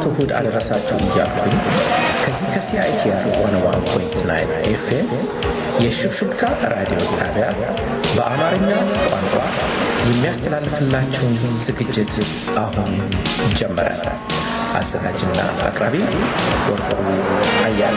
እሁድ አደረሳችሁ እያልኩኝ ከዚህ ከሲአይቲአር ዋን ዋን ፖይንት ናይን ኤፍኤም የሽብሽብታ ራዲዮ ጣቢያ በአማርኛ ቋንቋ የሚያስተላልፍላችሁን ዝግጅት አሁን ጀመረ። አዘጋጅና አቅራቢ ወርቁ አያለ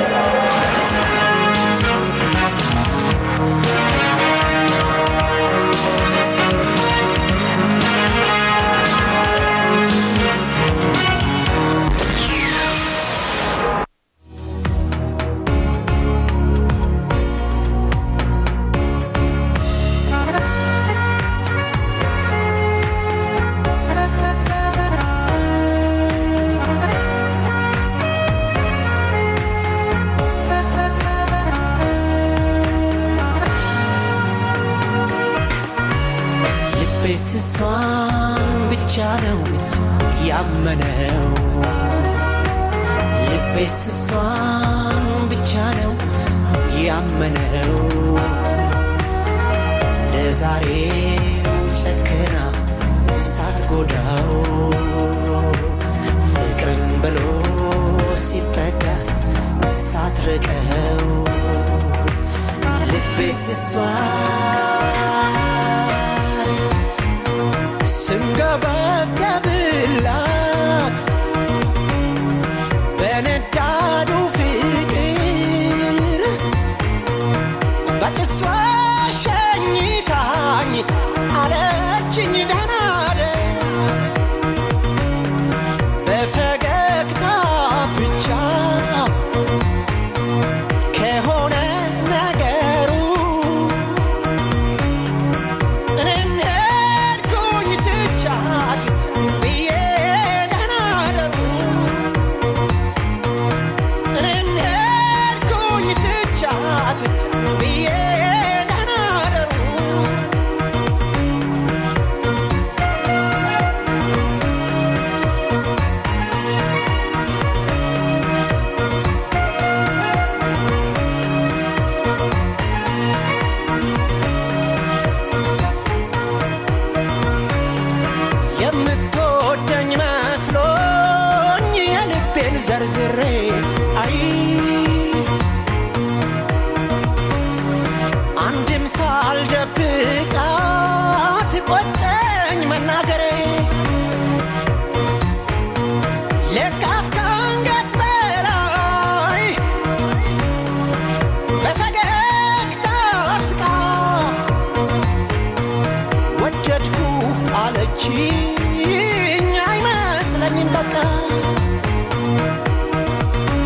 ልቤስ እሷን ብቻ ነው ያመነው ልቤስ እሷን ብቻ ነው ያመነው ለዛሬው ጨክና ሳትጎዳው ፍቅርን ብሎ ሲጠጋ ሳትርቀው ልቤስ እሷን ስንገበገብላት በነዳዱ ፍቅር በጥሷ ሸኝታኝ አለችኝ ደህና እደር በፈገግታ ብቻ ከሆነ ነገሩ እኔም ሄድኩኝ ትቻት ብዬ ደህና እደሩ እኔም ሄድኩኝ ትቻት ብዬ ደህና እደሩ የምትወደኝ መስሎኝ የልቤን ዘርዝሬ አይ አንድም ሳልደብቃት ቆጨኝ መናገሬ ለካስ ከአንገት በላይ በፈገግታ ስቃ ወደድኩ አለችኝ አይመስለኝም በቃ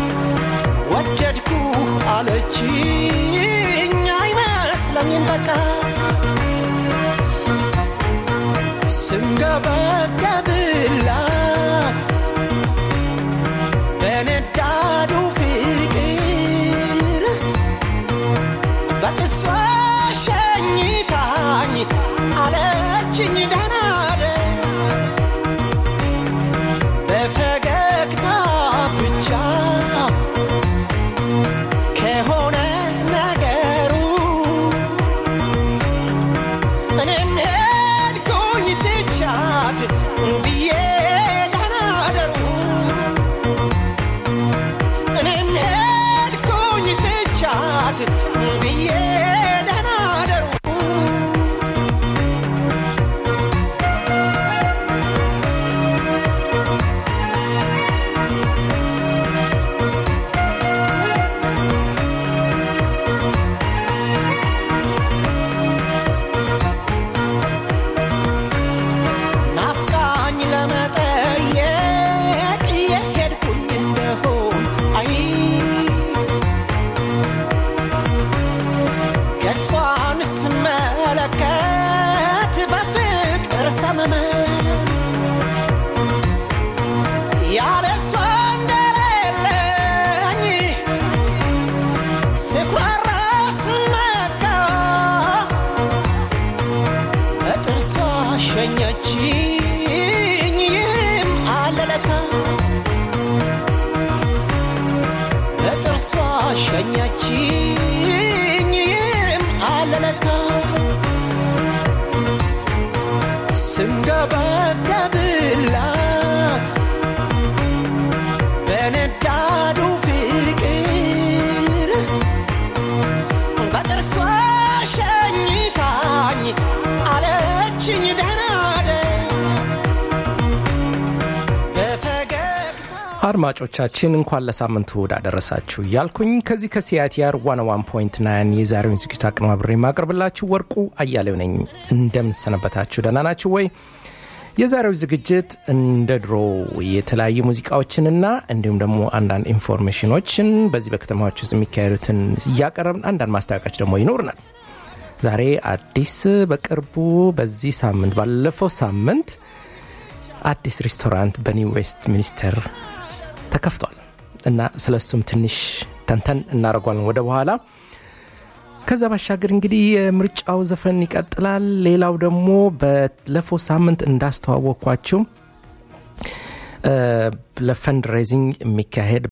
አድማጮቻችን እንኳን ለሳምንቱ እሁድ አደረሳችሁ እያልኩኝ ከዚህ ከሲአይቲአር 101.9 የዛሬውን ዝግጅት አቀነባብሬ የማቀርብላችሁ ወርቁ አያሌው ነኝ። እንደምንሰነበታችሁ ደህና ናችሁ ወይ? የዛሬው ዝግጅት እንደ ድሮ የተለያዩ ሙዚቃዎችንና እንዲሁም ደግሞ አንዳንድ ኢንፎርሜሽኖችን በዚህ በከተማዎች ውስጥ የሚካሄዱትን እያቀረብን አንዳንድ ማስታወቂያዎች ደግሞ ይኖርናል። ዛሬ አዲስ በቅርቡ በዚህ ሳምንት ባለፈው ሳምንት አዲስ ሬስቶራንት በኒው ዌስት ሚኒስተር ተከፍቷል እና ስለ እሱም ትንሽ ተንተን እናደርጓለን ወደ በኋላ። ከዛ ባሻገር እንግዲህ የምርጫው ዘፈን ይቀጥላል። ሌላው ደግሞ ባለፈው ሳምንት እንዳስተዋወቅኳችሁ ለፈንድ ሬዚንግ የሚካሄድ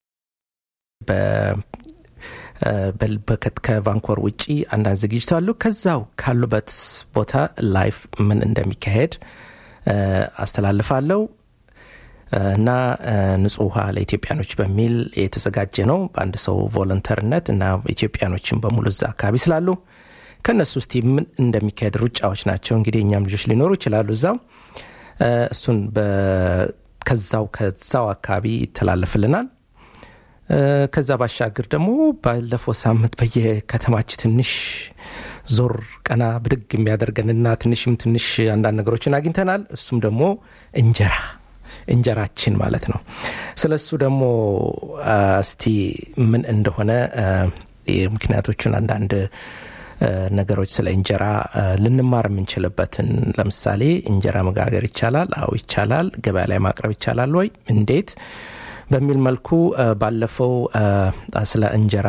ከቫንኮር ውጪ አንዳንድ ዝግጅት አሉ። ከዛው ካሉበት ቦታ ላይፍ ምን እንደሚካሄድ አስተላልፋለሁ እና ንጹህ ውሃ ለኢትዮጵያኖች በሚል የተዘጋጀ ነው በአንድ ሰው ቮለንተርነት እና ኢትዮጵያኖችን በሙሉ እዛ አካባቢ ስላሉ ከእነሱ ውስጥ ምን እንደሚካሄድ ሩጫዎች ናቸው። እንግዲህ እኛም ልጆች ሊኖሩ ይችላሉ እዛው እሱን ከዛው ከዛው አካባቢ ይተላለፍልናል። ከዛ ባሻገር ደግሞ ባለፈው ሳምንት በየከተማች ትንሽ ዞር ቀና ብድግ የሚያደርገንና ትንሽም ትንሽ አንዳንድ ነገሮችን አግኝተናል። እሱም ደግሞ እንጀራ እንጀራችን ማለት ነው። ስለ እሱ ደግሞ እስቲ ምን እንደሆነ ምክንያቶቹን አንዳንድ ነገሮች ስለ እንጀራ ልንማር የምንችልበትን ለምሳሌ እንጀራ መጋገር ይቻላል? አዎ ይቻላል። ገበያ ላይ ማቅረብ ይቻላል ወይ? እንዴት? በሚል መልኩ ባለፈው ስለ እንጀራ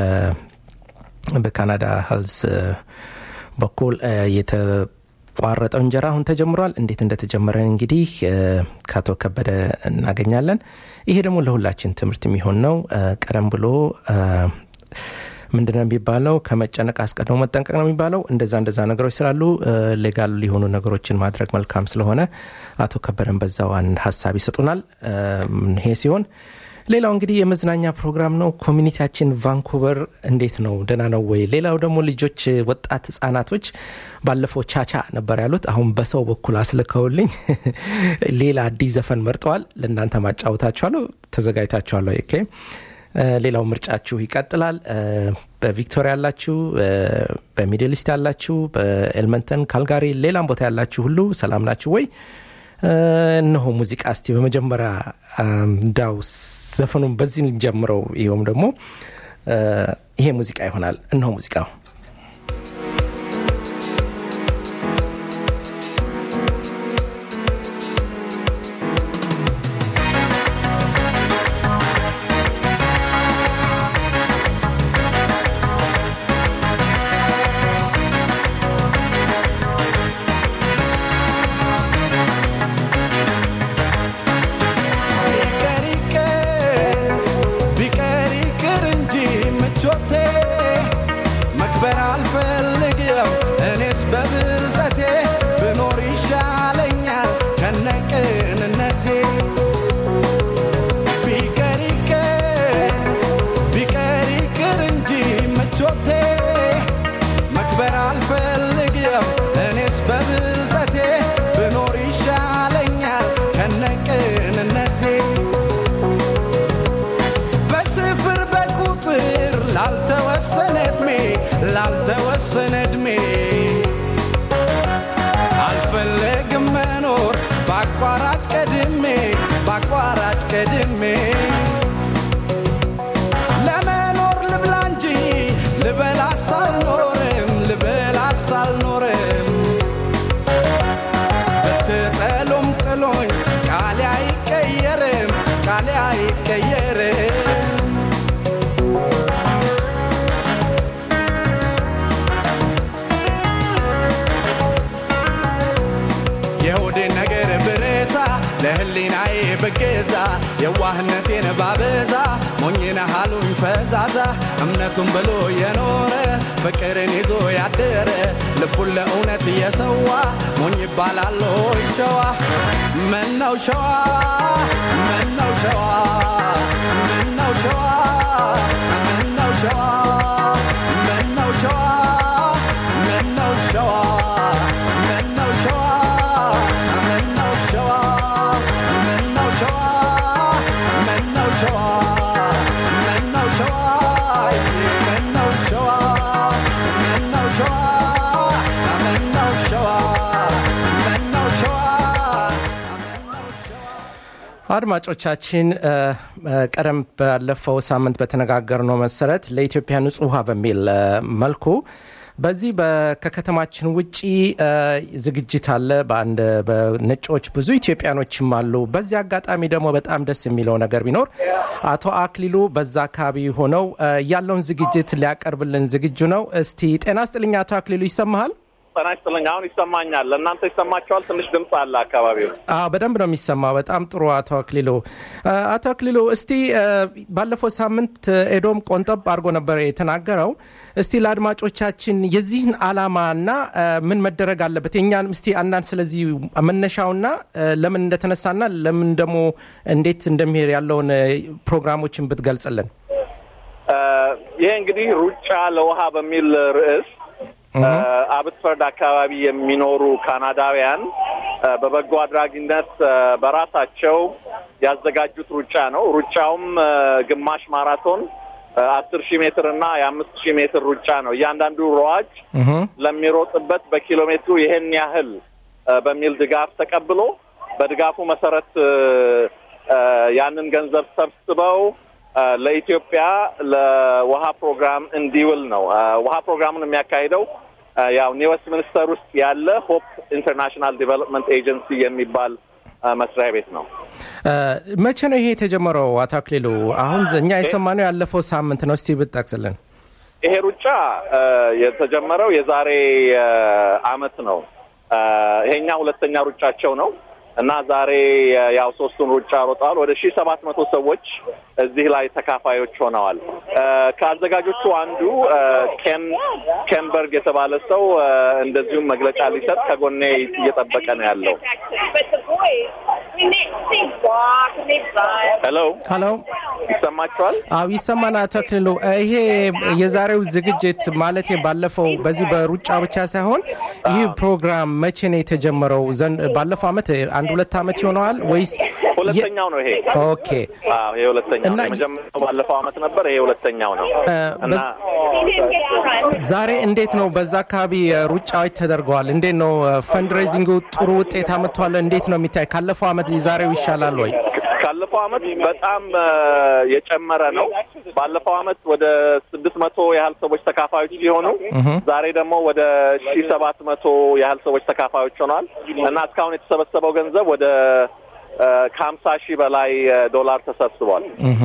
በካናዳ ሄልዝ በኩል የተቋረጠው እንጀራ አሁን ተጀምሯል። እንዴት እንደተጀመረ እንግዲህ ከአቶ ከበደ እናገኛለን። ይሄ ደግሞ ለሁላችን ትምህርት የሚሆን ነው። ቀደም ብሎ ምንድነው የሚባለው? ከመጨነቅ አስቀድሞ መጠንቀቅ ነው የሚባለው። እንደዛ እንደዛ ነገሮች ስላሉ ሌጋል ሊሆኑ ነገሮችን ማድረግ መልካም ስለሆነ አቶ ከበደን በዛው አንድ ሀሳብ ይሰጡናል። ይሄ ሲሆን ሌላው እንግዲህ የመዝናኛ ፕሮግራም ነው። ኮሚኒቲያችን ቫንኩቨር እንዴት ነው? ደህና ነው ወይ? ሌላው ደግሞ ልጆች፣ ወጣት ህጻናቶች ባለፈው ቻቻ ነበር ያሉት። አሁን በሰው በኩል አስልከውልኝ ሌላ አዲስ ዘፈን መርጠዋል። ለእናንተ ማጫወታችኋለሁ። ተዘጋጅታችኋለሁ። ኦኬ ሌላው ምርጫችሁ ይቀጥላል። በቪክቶሪያ ያላችሁ፣ በሚድል ኢስት ያላችሁ፣ በኤልመንተን ካልጋሪ፣ ሌላም ቦታ ያላችሁ ሁሉ ሰላም ናችሁ ወይ? እነሆ ሙዚቃ እስቲ በመጀመሪያ እንዳው ዘፈኑን በዚህ እንጀምረው። ይኸውም ደግሞ ይሄ ሙዚቃ ይሆናል። እነሆ ሙዚቃው ላልተወሰነ እድሜ አልፈለግም መኖር በአቋራጭ ቀድሜ በአቋራጭ ቀድሜ ለመኖር ልብላ እንጂ ልበላስ አልኖርም ልበላስ አልኖርም ብትጠሉም ጥሎኝ ቃሌ አይቀየርም ቃሌ አይቀየርም የሆዴን ነገር ብረሳ ለህሊናዬ ብገዛ የዋህነቴን ባበዛ ሞኝነ ሃሉኝ ፈዛዛ እምነቱን ብሎ የኖረ ፍቅርን ይዞ ያደረ ልቡን ለእውነት እየሰዋ ሞኝ ይባላል ሆይ ሸዋ ምነው ሸዋ ምነው ሸዋ ምነው ሸዋ ምነው ሸዋ ምነው ሸዋ ምነው ሸዋ ምነው ሸዋ ምነው ሸዋ ምነው ሸዋ አድማጮቻችን ቀደም ባለፈው ሳምንት በተነጋገርነው መሰረት ለኢትዮጵያ ንጹህ ውሃ በሚል መልኩ በዚህ ከከተማችን ውጪ ዝግጅት አለ። በአንድ በነጮች ብዙ ኢትዮጵያኖችም አሉ። በዚህ አጋጣሚ ደግሞ በጣም ደስ የሚለው ነገር ቢኖር አቶ አክሊሉ በዛ አካባቢ ሆነው ያለውን ዝግጅት ሊያቀርብልን ዝግጁ ነው። እስቲ ጤና ስጥልኝ አቶ አክሊሉ ይሰማሃል? ጤና ይስጥልኝ። አሁን ይሰማኛል። ለእናንተ ይሰማቸዋል? ትንሽ ድምፅ አለ አካባቢው። አዎ በደንብ ነው የሚሰማው። በጣም ጥሩ አቶ አክሊሉ። አቶ አክሊሉ እስቲ ባለፈው ሳምንት ኤዶም ቆንጠብ አድርጎ ነበር የተናገረው። እስቲ ለአድማጮቻችን የዚህን አላማና ምን መደረግ አለበት የእኛን እስቲ አንዳንድ ስለዚህ መነሻውና ለምን እንደተነሳና ለምን ደግሞ እንዴት እንደሚሄድ ያለውን ፕሮግራሞችን ብትገልጽልን። ይሄ እንግዲህ ሩጫ ለውሃ በሚል ርዕስ አብትፈርድ አካባቢ የሚኖሩ ካናዳውያን በበጎ አድራጊነት በራሳቸው ያዘጋጁት ሩጫ ነው። ሩጫውም ግማሽ ማራቶን አስር ሺህ ሜትር እና የአምስት ሺህ ሜትር ሩጫ ነው። እያንዳንዱ ሯጭ ለሚሮጥበት በኪሎ ሜትሩ ይሄን ያህል በሚል ድጋፍ ተቀብሎ በድጋፉ መሰረት ያንን ገንዘብ ሰብስበው ለኢትዮጵያ ለውሃ ፕሮግራም እንዲውል ነው። ውሃ ፕሮግራሙን የሚያካሂደው ያው ኒው ሚኒስተር ውስጥ ያለ ሆፕ ኢንተርናሽናል ዲቨሎፕመንት ኤጀንሲ የሚባል መስሪያ ቤት ነው። መቼ ነው ይሄ የተጀመረው? አቶ አክሊሉ አሁን እኛ የሰማነው ያለፈው ሳምንት ነው። እስቲ ብትጠቅስልን። ይሄ ሩጫ የተጀመረው የዛሬ አመት ነው። ይሄኛ ሁለተኛ ሩጫቸው ነው እና ዛሬ ያው ሶስቱን ሩጫ ሮጠዋል። ወደ ሺህ ሰባት መቶ ሰዎች እዚህ ላይ ተካፋዮች ሆነዋል። ከአዘጋጆቹ አንዱ ኬን ኬንበርግ የተባለ ሰው እንደዚሁም መግለጫ ሊሰጥ ከጎኔ እየጠበቀ ነው ያለው። ሄሎ ሄሎ፣ ይሰማችኋል? አዎ ይሰማና አቶ አክሊሉ ይሄ የዛሬው ዝግጅት ማለት ባለፈው በዚህ በሩጫ ብቻ ሳይሆን ይህ ፕሮግራም መቼ ነው የተጀመረው? ባለፈው አመት አንድ ሁለት አመት ይሆነዋል ወይስ ሁለተኛው ነው ይሄ? ኦኬ አዎ ይሄ ሁለተኛው ነው። የመጀመሪያው ባለፈው አመት ነበር። ይሄ ሁለተኛው ነው እና ዛሬ እንዴት ነው በዛ አካባቢ ሩጫዎች ተደርገዋል? እንዴት ነው ፈንድሬዚንጉ ጥሩ ውጤት አመጥቷል? እንዴት ነው የሚታይ? ካለፈው አመት የዛሬው ይሻላል ወይ? ካለፈው አመት በጣም የጨመረ ነው። ባለፈው አመት ወደ ስድስት መቶ ያህል ሰዎች ተካፋዮች ሲሆኑ ዛሬ ደግሞ ወደ ሺ ሰባት መቶ ያህል ሰዎች ተካፋዮች ሆነዋል እና እስካሁን የተሰበሰበው ገንዘብ ወደ ከሀምሳ ሺህ በላይ ዶላር ተሰብስቧል።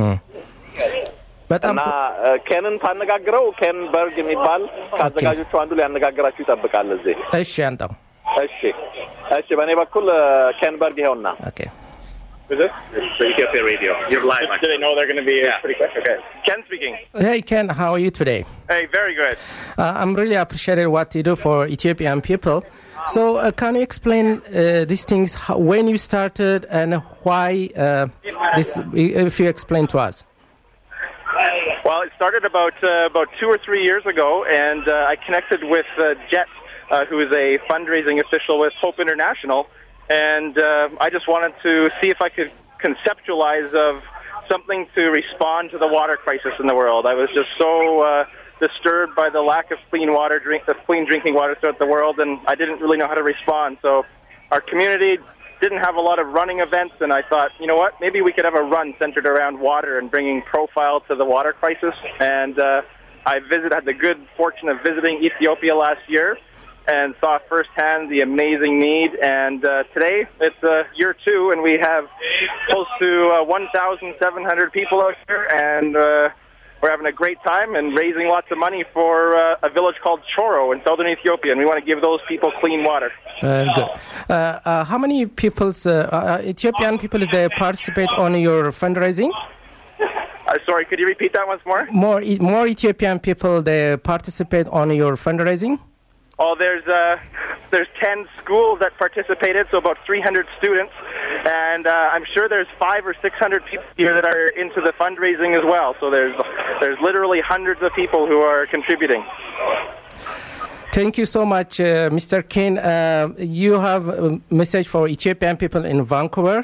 በጣም እና ኬንን ታነጋግረው ኬን በርግ የሚባል ከአዘጋጆቹ አንዱ ሊያነጋግራችሁ ይጠብቃል እዚህ። እሺ አንተው እሺ እሺ፣ በእኔ በኩል ኬን በርግ ይኸውና። ኦኬ Is this? It's the Ethiopia Radio. You're live. Do they know they're going to be yeah. pretty quick? Okay. Ken speaking. Hey Ken, how are you today? Hey, very good. Uh, I'm really appreciated what you do for Ethiopian people. So, uh, can you explain uh, these things? How, when you started and why uh, this? If you explain to us. Well, it started about uh, about two or three years ago, and uh, I connected with uh, Jet, uh, who is a fundraising official with Hope International, and uh, I just wanted to see if I could conceptualize of something to respond to the water crisis in the world. I was just so uh, disturbed by the lack of clean water, drink, of clean drinking water throughout the world, and I didn't really know how to respond. So, our community didn't have a lot of running events, and I thought, you know what, maybe we could have a run centered around water and bringing profile to the water crisis. And uh, I visited, had the good fortune of visiting Ethiopia last year and saw firsthand the amazing need. And uh, today it's uh, year two, and we have close to uh, 1,700 people out here, and uh, we're having a great time and raising lots of money for uh, a village called Choro in southern Ethiopia, and we want to give those people clean water. Very good. Uh, uh, how many people's uh, uh, Ethiopian people they participate on your fundraising? Uh, sorry, could you repeat that once more? More E- more Ethiopian people they participate on your fundraising. Oh, there's uh, there's ten schools that participated, so about 300 students, and uh, I'm sure there's five or 600 people here that are into the fundraising as well. So there's there's literally hundreds of people who are contributing. Thank you so much, uh, Mr. Ken. Uh, you have a message for Ethiopian people in Vancouver.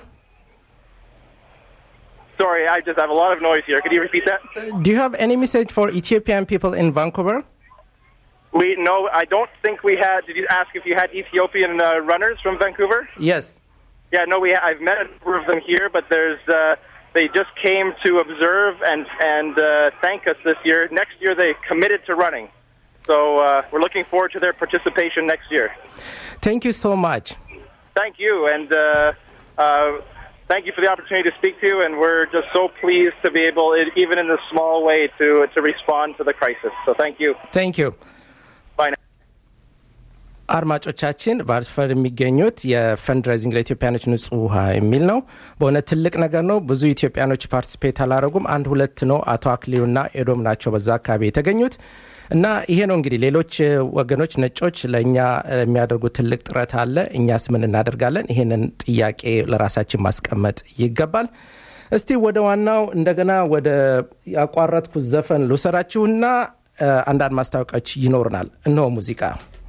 Sorry, I just have a lot of noise here. Could you repeat that? Do you have any message for Ethiopian people in Vancouver? We no, I don't think we had. Did you ask if you had Ethiopian uh, runners from Vancouver? Yes. Yeah, no, we I've met a number of them here, but there's uh, they just came to observe and and uh, thank us this year. Next year they committed to running, so uh, we're looking forward to their participation next year. ቴንክ ዩ ሶ ማች Thank you, and uh, uh, thank you for the opportunity to speak to you. And we're just so pleased to be able, even in this small way, to to respond to the crisis. So thank you. ቴንክ ዩ Bye now. አድማጮቻችን በአርትፈር የሚገኙት የፈንድራይዚንግ ለኢትዮጵያኖች ንጹህ ውሃ የሚል ነው። በእውነት ትልቅ ነገር ነው። ብዙ ኢትዮጵያኖች ፓርቲስፔት አላደረጉም። አንድ ሁለት ነው። አቶ አክሊሉና ኤዶም ናቸው በዛ አካባቢ የተገኙት እና ይሄ ነው እንግዲህ ሌሎች እ, ወገኖች ነጮች ለእኛ እ, የሚያደርጉት ትልቅ ጥረት አለ። እኛስ ምን እናደርጋለን? ይሄንን ጥያቄ ለራሳችን ማስቀመጥ ይገባል። እስቲ ወደ ዋናው እንደገና ወደ ያቋረጥኩት ዘፈን ልውሰዳችሁና እ, አንዳንድ ማስታወቂያዎች ይኖሩናል። እነሆ ሙዚቃ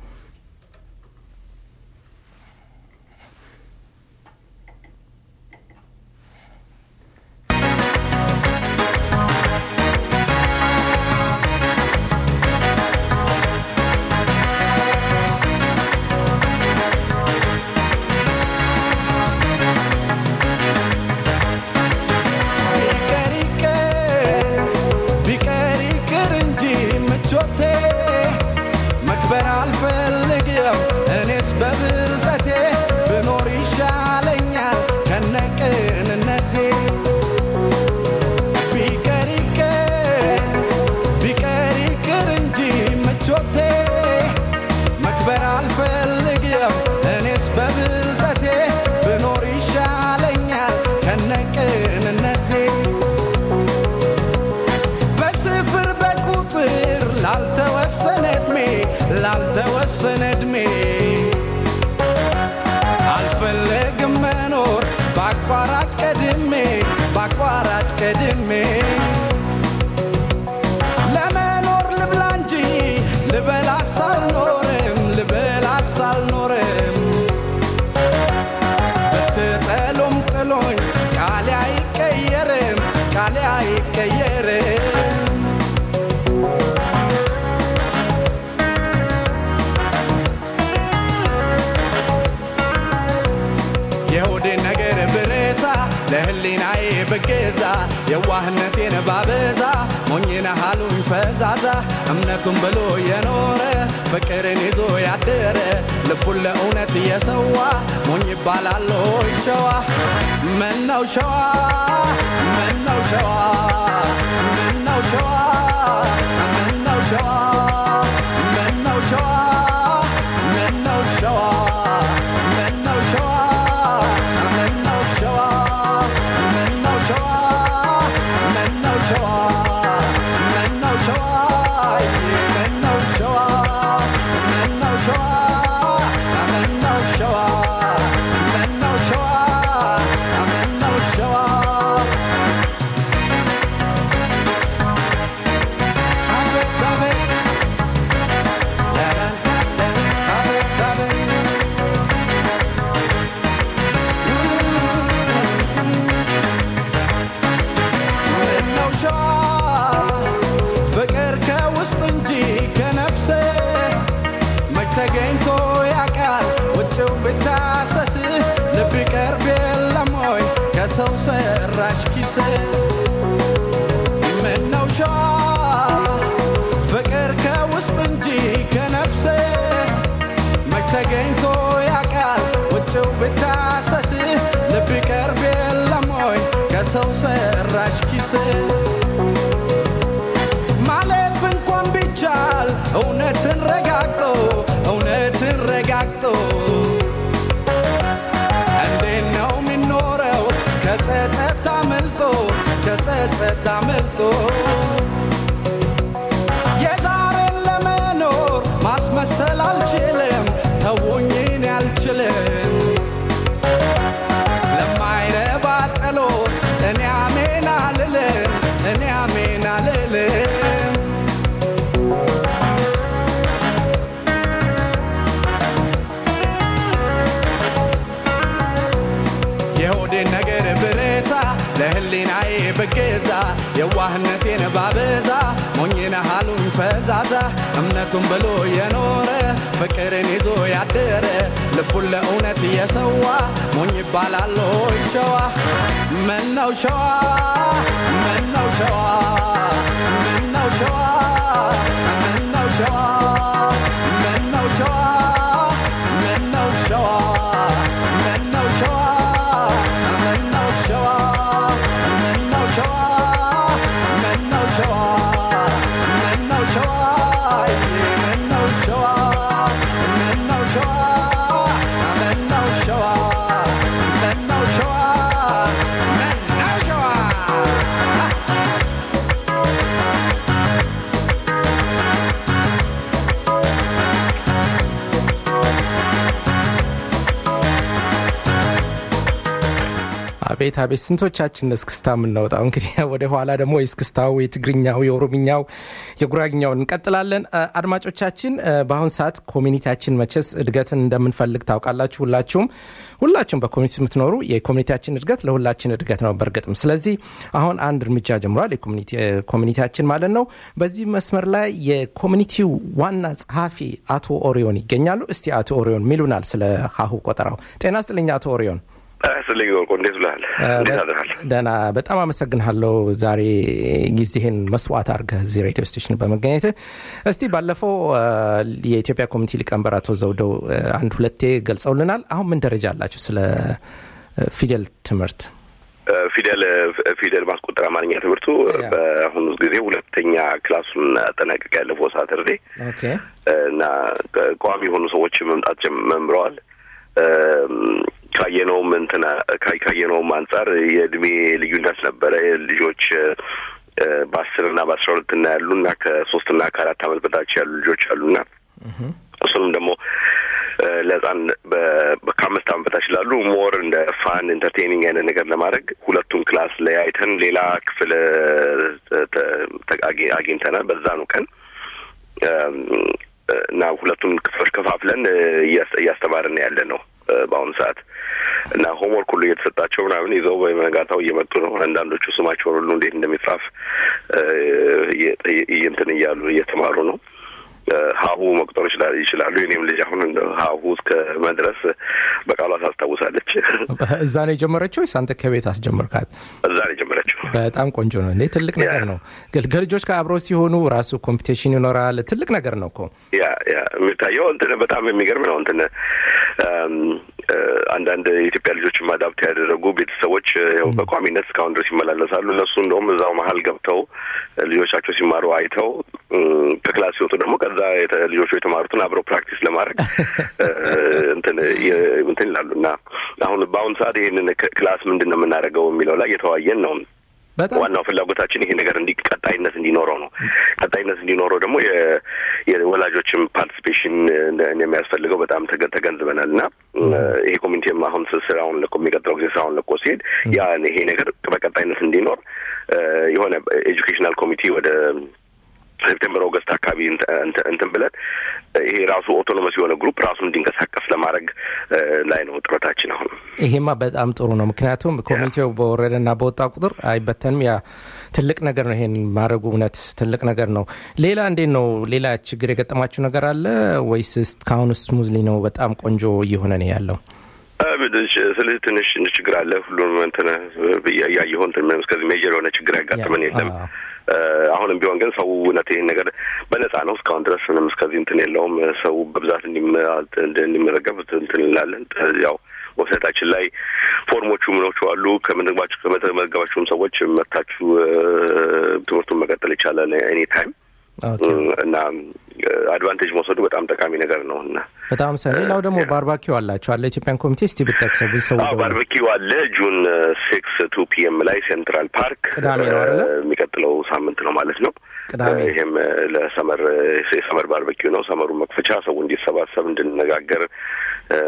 ቢቀር ይቅር ቢቀር ይቅር እንጂ ምቾቴ መክበር አልፈልግም እኔስ በብልጠቴ ብኖር ይሻለኛል ከነቅንነቴ ቢቀር ይቅር ቢቀር ይቅር እንጂ ምቾቴ መክበር አልፈልግም እኔስ በብልጠቴ ብኖር ይሻለኛል ከነቅንነቴ በስፍር በቁጥር ላልተወሰነ ዕድሜ ላልተወሰነ ዕድሜ አልፈለግም መኖር በአቋራጭ ቀድሜ በአቋራጭ ቀድሜ ለመኖር ልብላ እንጂ ልበላስ አልኖርም ልበላስ አልኖርም ብትጠሉም ጥሎኝ ቃሌ አይቀየርም ቃሌ አይቀየርም የሆዴን ነገር ብረሳ ለህሊናዬ ብገዛ የዋህነቴን ባበዛ ሞኝነ ሃሉኝ ፈዛዛ እምነቱን ብሎ የኖረ ፍቅርን ይዞ ያደረ ልቡን ለእውነት እየሰዋ ሞኝ ይባላል ሆይ ሸዋ ምነው ሸዋ ምነው ሸዋ ምነው ሸዋ ምነው ሸዋ ምነው ሸዋ ምነው ሸዋ ምነው ሸዋ ምነው ሸዋ ምነው ሸዋ ምነው ሸዋ ምነው ሸዋ ምነው ሸዋ ምነው ሸዋ ምነው ሸዋ ምነው ሸዋ ምነው ሸዋ አቤት አቤት አቤት አቤት ምነው ሸዋ ፍቅር ከውስጥ እንጂ ከነፍስ መች ተገኝቶ ያውቃል ውጭው ብታሰስ ልብ ይቀርብ የለም ወይ ከሰው ሰራሽ ኪስ ምነው ሸዋ ፍቅር ከውስጥ እንጂ ከነፍስ መች ተገኝቶ ያውቃል ውጭው ብታሰስ ልብ ይቀርብ የለም ወይ ከሰው ሰራሽ ኪስ ማለፍ እንኳን ቢቻል እውነትን ረጋግጦ እውነትን ረጋግጦ እንዴት ነው የሚኖረው ከጸጸት አመልጦ ከጸጸት አመልጦ የዛሬን ለመኖር ማስመሰል አልችልም ተውኝን አልችልም ለማይረባ ጸሎት እኔ አሜን አልልም እኔ አሜን አልልም የሆዴን ነገር ብረሳ ለህሊናዬ ብገዛ የዋህነቴን ባበዛ ሞኝነ ሃሉኝ ፈዛዛ እምነቱን ብሎ የኖረ ፍቅርን ይዞ ያደረ ልቡን ለእውነት የሰዋ ሞኝ ይባላል ሆይ ሸዋ ምነው ሸዋ ምነው ሸዋ ምነው ሸዋ ምነው ሸዋ ምነው ሸዋ ምነው ሸዋ ምነው ሸዋ ምነው ሸዋ ምነው ሸዋ ምነው ሸዋ ምነው ሸዋ ምነው ሸዋ ምነው ሸዋ ምነው ሸዋ ምነው ሸዋ ምነው ሸዋ አቤት አቤት ስንቶቻችን እስክስታ የምናወጣው እንግዲህ ወደ ኋላ ደግሞ የእስክስታው የትግርኛው የኦሮምኛው የጉራግኛው እንቀጥላለን አ- አድማጮቻችን አ፣ በአሁን ሰዓት ኮሚኒቲያችን መቼስ እድገትን እንደምንፈልግ ታውቃላችሁ ሁላችሁም ሁላችሁም በኮሚኒቲ የምትኖሩ የኮሚኒቲያችን እድገት ለሁላችን እድገት ነው በእርግጥም ስለዚህ አሁን አንድ እርምጃ ጀምሯል የኮሚኒቲ- አ፣ ኮሚኒቲያችን ማለት ነው በዚህ መስመር ላይ የኮሚኒቲው ዋና ጸሐፊ አቶ ኦሪዮን ይገኛሉ እስቲ አቶ ኦሪዮን ሚሉናል ስለ ሀሁ ቆጠራው ጤና ስጥልኝ አቶ ኦሪዮን ስልኝ ወርቆ እንዴት ብለሃል? እንዴት አድረሃል? ደህና በጣም አመሰግንሃለሁ ዛሬ ጊዜህን መስዋዕት አድርገህ እዚህ ሬዲዮ ስቴሽን በመገኘት እስቲ ባለፈው አ፣ የኢትዮጵያ ኮሚኒቲ ሊቀመንበር አቶ ዘውደው አ፣ አንድ ሁለቴ ገልጸውልናል አሁን ምን ደረጃ አላችሁ ስለ አ፣ ፊደል ትምህርት ፊደል ፊደል ማስቆጠር አማርኛ ትምህርቱ ያ። በአሁኑ ጊዜ ሁለተኛ ክላሱን አጠናቀቅ ያለፈው ሳተርዴ ኦኬ እና ቋሚ የሆኑ ሰዎች መምጣት ጀም- መምረዋል። እም፣ ካየነውም እንትና ካይ- ካየነውም አንጻር የእድሜ ልዩነት ነበረ። ልጆች እ፣ በአስር እና በአስራ ሁለት እና ያሉ እና ከሶስት እና ከአራት ዓመት በታች ያሉ ልጆች አሉና እሱንም ደግሞ እ፣ ለህፃን በ- በ- ከአምስት ዓመት በታች ላሉ ሞር እንደ ፋን ኢንተርቴኒንግ አይነት ነገር ለማድረግ ሁለቱን ክላስ ለያይተን ሌላ ክፍል እ፣ ተ- ተ- አግኝ- አግኝተናል በዛኑ ቀን እም፣ እና ሁለቱን ክፍሎች ከፋፍለን እ፣ እያስ- እያስተማርን ያለ ነው እ፣ በአሁኑ ሰዓት እና ሆምወርክ ሁሉ እየተሰጣቸው ምናምን ይዘው በመጋታው እየመጡ ነው። አንዳንዶቹ ስማቸውን ሁሉ እንዴት እንደሚጻፍ እ፣ እየ- እየ- እንትን እያሉ እየተማሩ ነው። እ፣ ሀሁ መቁጠር ይችላል ይችላሉ። የኔም ልጅ አሁን እንደ ሀሁ እስከ መድረስ በቃሏ ታስታውሳለች። እዛ ነው የጀመረችው ወይስ አንተ ከቤት አስጀመርካት እዛ ነው የጀመረችው። በጣም ቆንጆ ነው እንዴ ትልቅ ነገር ያ። ነው ገል- ከልጆች ጋር አብረው ሲሆኑ ራሱ ኮምፒቴሽን ይኖራል ትልቅ ነገር ነው እኮ ያ ያ የሚታየው እንትን በጣም የሚገርም ነው። እንትን እም፣ እ፣ አንዳንድ የኢትዮጵያ ልጆችም አዳፕት ያደረጉ ቤተሰቦች እ፣ ያው በቋሚነት እስካሁን ድረስ ይመላለሳሉ። እነሱ እንደውም እዛው መሀል ገብተው እ፣ ልጆቻቸው ሲማሩ አይተው እም፣ ከክላስ ሲወጡ ደግሞ ከዛ የተ- ልጆቹ የተማሩትን አብረው ፕራክቲስ ለማድረግ እ፣ እንትን የ- እንትን ይላሉ እና አሁን በአሁኑ ሰዓት ይህንን ክ- ክላስ ምንድን ነው የምናደርገው የሚለው ላይ የተወያየን ነው። በጣም ዋናው ፍላጎታችን ይሄ ነገር እንዲ ቀጣይነት እንዲኖረው ነው። ቀጣይነት እንዲኖረው ደግሞ የ- የወላጆችም ፓርቲሲፔሽን እንደሚያስፈልገው በጣም ተገ- ተገንዝበናል እና ይሄ ኮሚኒቲም አሁን ስ- ስራውን ለቆ የሚቀጥለው ጊዜ ስራውን ለቆ ሲሄድ ያ ይሄ ነገር በቀጣይነት እንዲኖር እ፣ የሆነ ኤጁኬሽናል ኮሚቲ ወደ ሴፕቴምበር ኦገስት አካባቢ እንት- እንት- እንትን ብለን ይሄ ራሱ ኦቶኖመስ የሆነ ግሩፕ ራሱን እንዲንቀሳቀስ ለማድረግ እ፣ ላይ ነው ጥረታችን አሁን ይሄማ በጣም ጥሩ ነው። ምክንያቱም ኮሚቴው በወረደና በወጣ ቁጥር አይበተንም። ያ ትልቅ ነገር ነው። ይሄን ማድረጉ እውነት ትልቅ ነገር ነው። ሌላ እንዴት ነው? ሌላ ችግር የገጠማችሁ ነገር አለ ወይስ እስካሁን ስሙዝሊ ነው? በጣም ቆንጆ እየሆነ ነው ያለው? ስልህ ትንሽ ችግር አለ። ሁሉም እንትን እያየሁ እንትን እስከዚህ ሜጀር የሆነ ችግር ያጋጥመን የለም። አዎ። እ፣ አሁንም ቢሆን ግን ሰው እውነት ይህን ነገር በነጻ ነው እስካሁን ድረስ ምንም እስከዚህ እንትን የለውም። ሰው በብዛት እንዲመ- እንዲመዘገብ እንትን እንላለን። ያው ዌብሳይታችን ላይ ፎርሞቹ ምኖቹ አሉ። ከመዘግባችሁ ከመዘገባችሁም ሰዎች መታችሁ እ፣ ትምህርቱን መቀጠል ይቻላል ኤኒ ታይም ኦኬ። እና አድቫንቴጅ መውሰዱ በጣም ጠቃሚ ነገር ነው እና በጣም ሰ ሌላው ደግሞ ባርባኪው አላቸው አለ ኢትዮጵያን ኮሚቴ እስቲ ብጠቅሰው ብዙ ሰው አዎ ደውሎ- ባርበኪው አለ ጁን ሲክስ ቱ ፒኤም ላይ ሴንትራል ፓርክ ቅዳሜ ነው አይደለ? እ፣ የሚቀጥለው ሳምንት ነው ማለት ነው። ቅዳሜ። እ፣ ይሄም እ፣ ለሰመር የሰመር ባርበኪው ነው። ሰመሩ መክፈቻ ሰው እንዲሰባሰብ እንድንነጋገር እ፣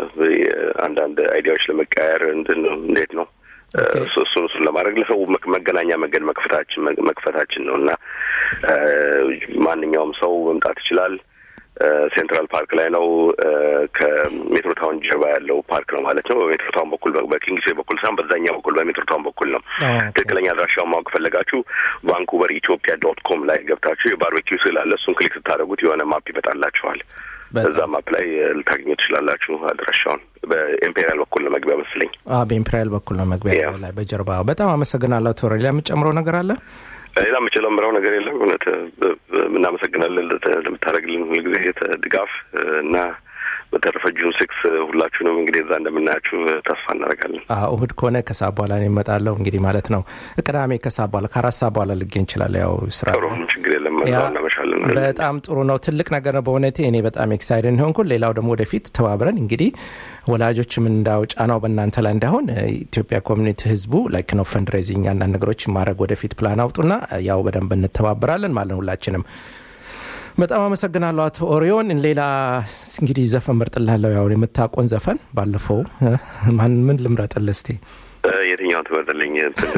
አንዳንድ አይዲያዎች ለመቀያየር እንድን እንዴት ነው እ፣ ኦኬ። እሱ- እሱን እሱን ለማድረግ ለሰው መክ- መገናኛ መንገድ መክፈታችን መክፈታችን ነው እና እ፣ ማንኛውም ሰው መምጣት ይችላል። ሴንትራል ፓርክ ላይ ነው። ከሜትሮታውን ጀርባ ያለው ፓርክ ነው ማለት ነው። በሜትሮታውን በኩል በኪንግስዌይ በኩል ሳይሆን በዛኛው በኩል በሜትሮታውን በኩል ነው። ትክክለኛ አድራሻውን ማወቅ ፈለጋችሁ ቫንኩቨር ኢትዮጵያ ዶት ኮም ላይ ገብታችሁ የባርቤኪው ስዕል አለ። እሱን ክሊክ ስታደርጉት የሆነ ማፕ ይመጣላችኋል። እዛ ማፕ ላይ ልታገኙ ትችላላችሁ አድራሻውን። በኢምፔሪያል በኩል ነው መግቢያ መስለኝ። በኢምፔሪያል በኩል ነው መግቢያ ላይ በጀርባ። በጣም አመሰግናለሁ። ቶሬ ሌላ የምጨምረው ነገር አለ? ሌላ የምችለው ምረው ነገር የለም። እውነት እናመሰግናለን ለምታደርግልን ሁልጊዜ ድጋፍ እና በተረፈ ጁን ሲክስ ሁላችሁንም እንግዲህ እዛ እንደምናያችሁ ተስፋ እናደርጋለን። እሁድ ከሆነ ከሰዓት በኋላ እኔ እመጣለሁ። እንግዲህ ማለት ነው ቅዳሜ ከሰዓት በኋላ ከአራት ሰዓት በኋላ ልገኝ እችላለሁ። ያው ስራ ጥሩ ችግር የለም። እዛው እናመሻለን። በጣም ጥሩ ነው። ትልቅ ነገር ነው በእውነቴ። እኔ በጣም ኤክሳይደን ሆንኩ። ሌላው ደግሞ ወደፊት ተባብረን እንግዲህ ወላጆችም እንዳው ጫናው በእናንተ ላይ እንዳይሆን ኢትዮጵያ ኮሚኒቲ ህዝቡ ላይክ ነው ፈንድሬዚንግ አንዳንድ ነገሮች ማድረግ ወደፊት ፕላን አውጡና ያው በደንብ እንተባበራለን ማለት ነው ሁላችንም። በጣም አመሰግናለሁ አቶ ኦሪዮን። ሌላ እንግዲህ ዘፈን መርጥላለሁ። ያው የምታቆን ዘፈን ባለፈው ማን ምን ልምረጥልህ እስቲ? የትኛውን ትመርጥልኝ?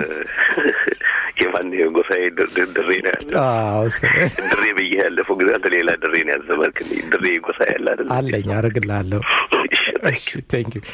የማን ጎሳዬ ድሬ ነው ያለ ድሬ ብዬ ያለፈው ጊዜ አንተ ሌላ ድሬ ነው ያዘመርክልኝ። ድሬ ጎሳዬ ያለ አይደል? አለኝ አረግልሃለሁ። ቴንክ ዩ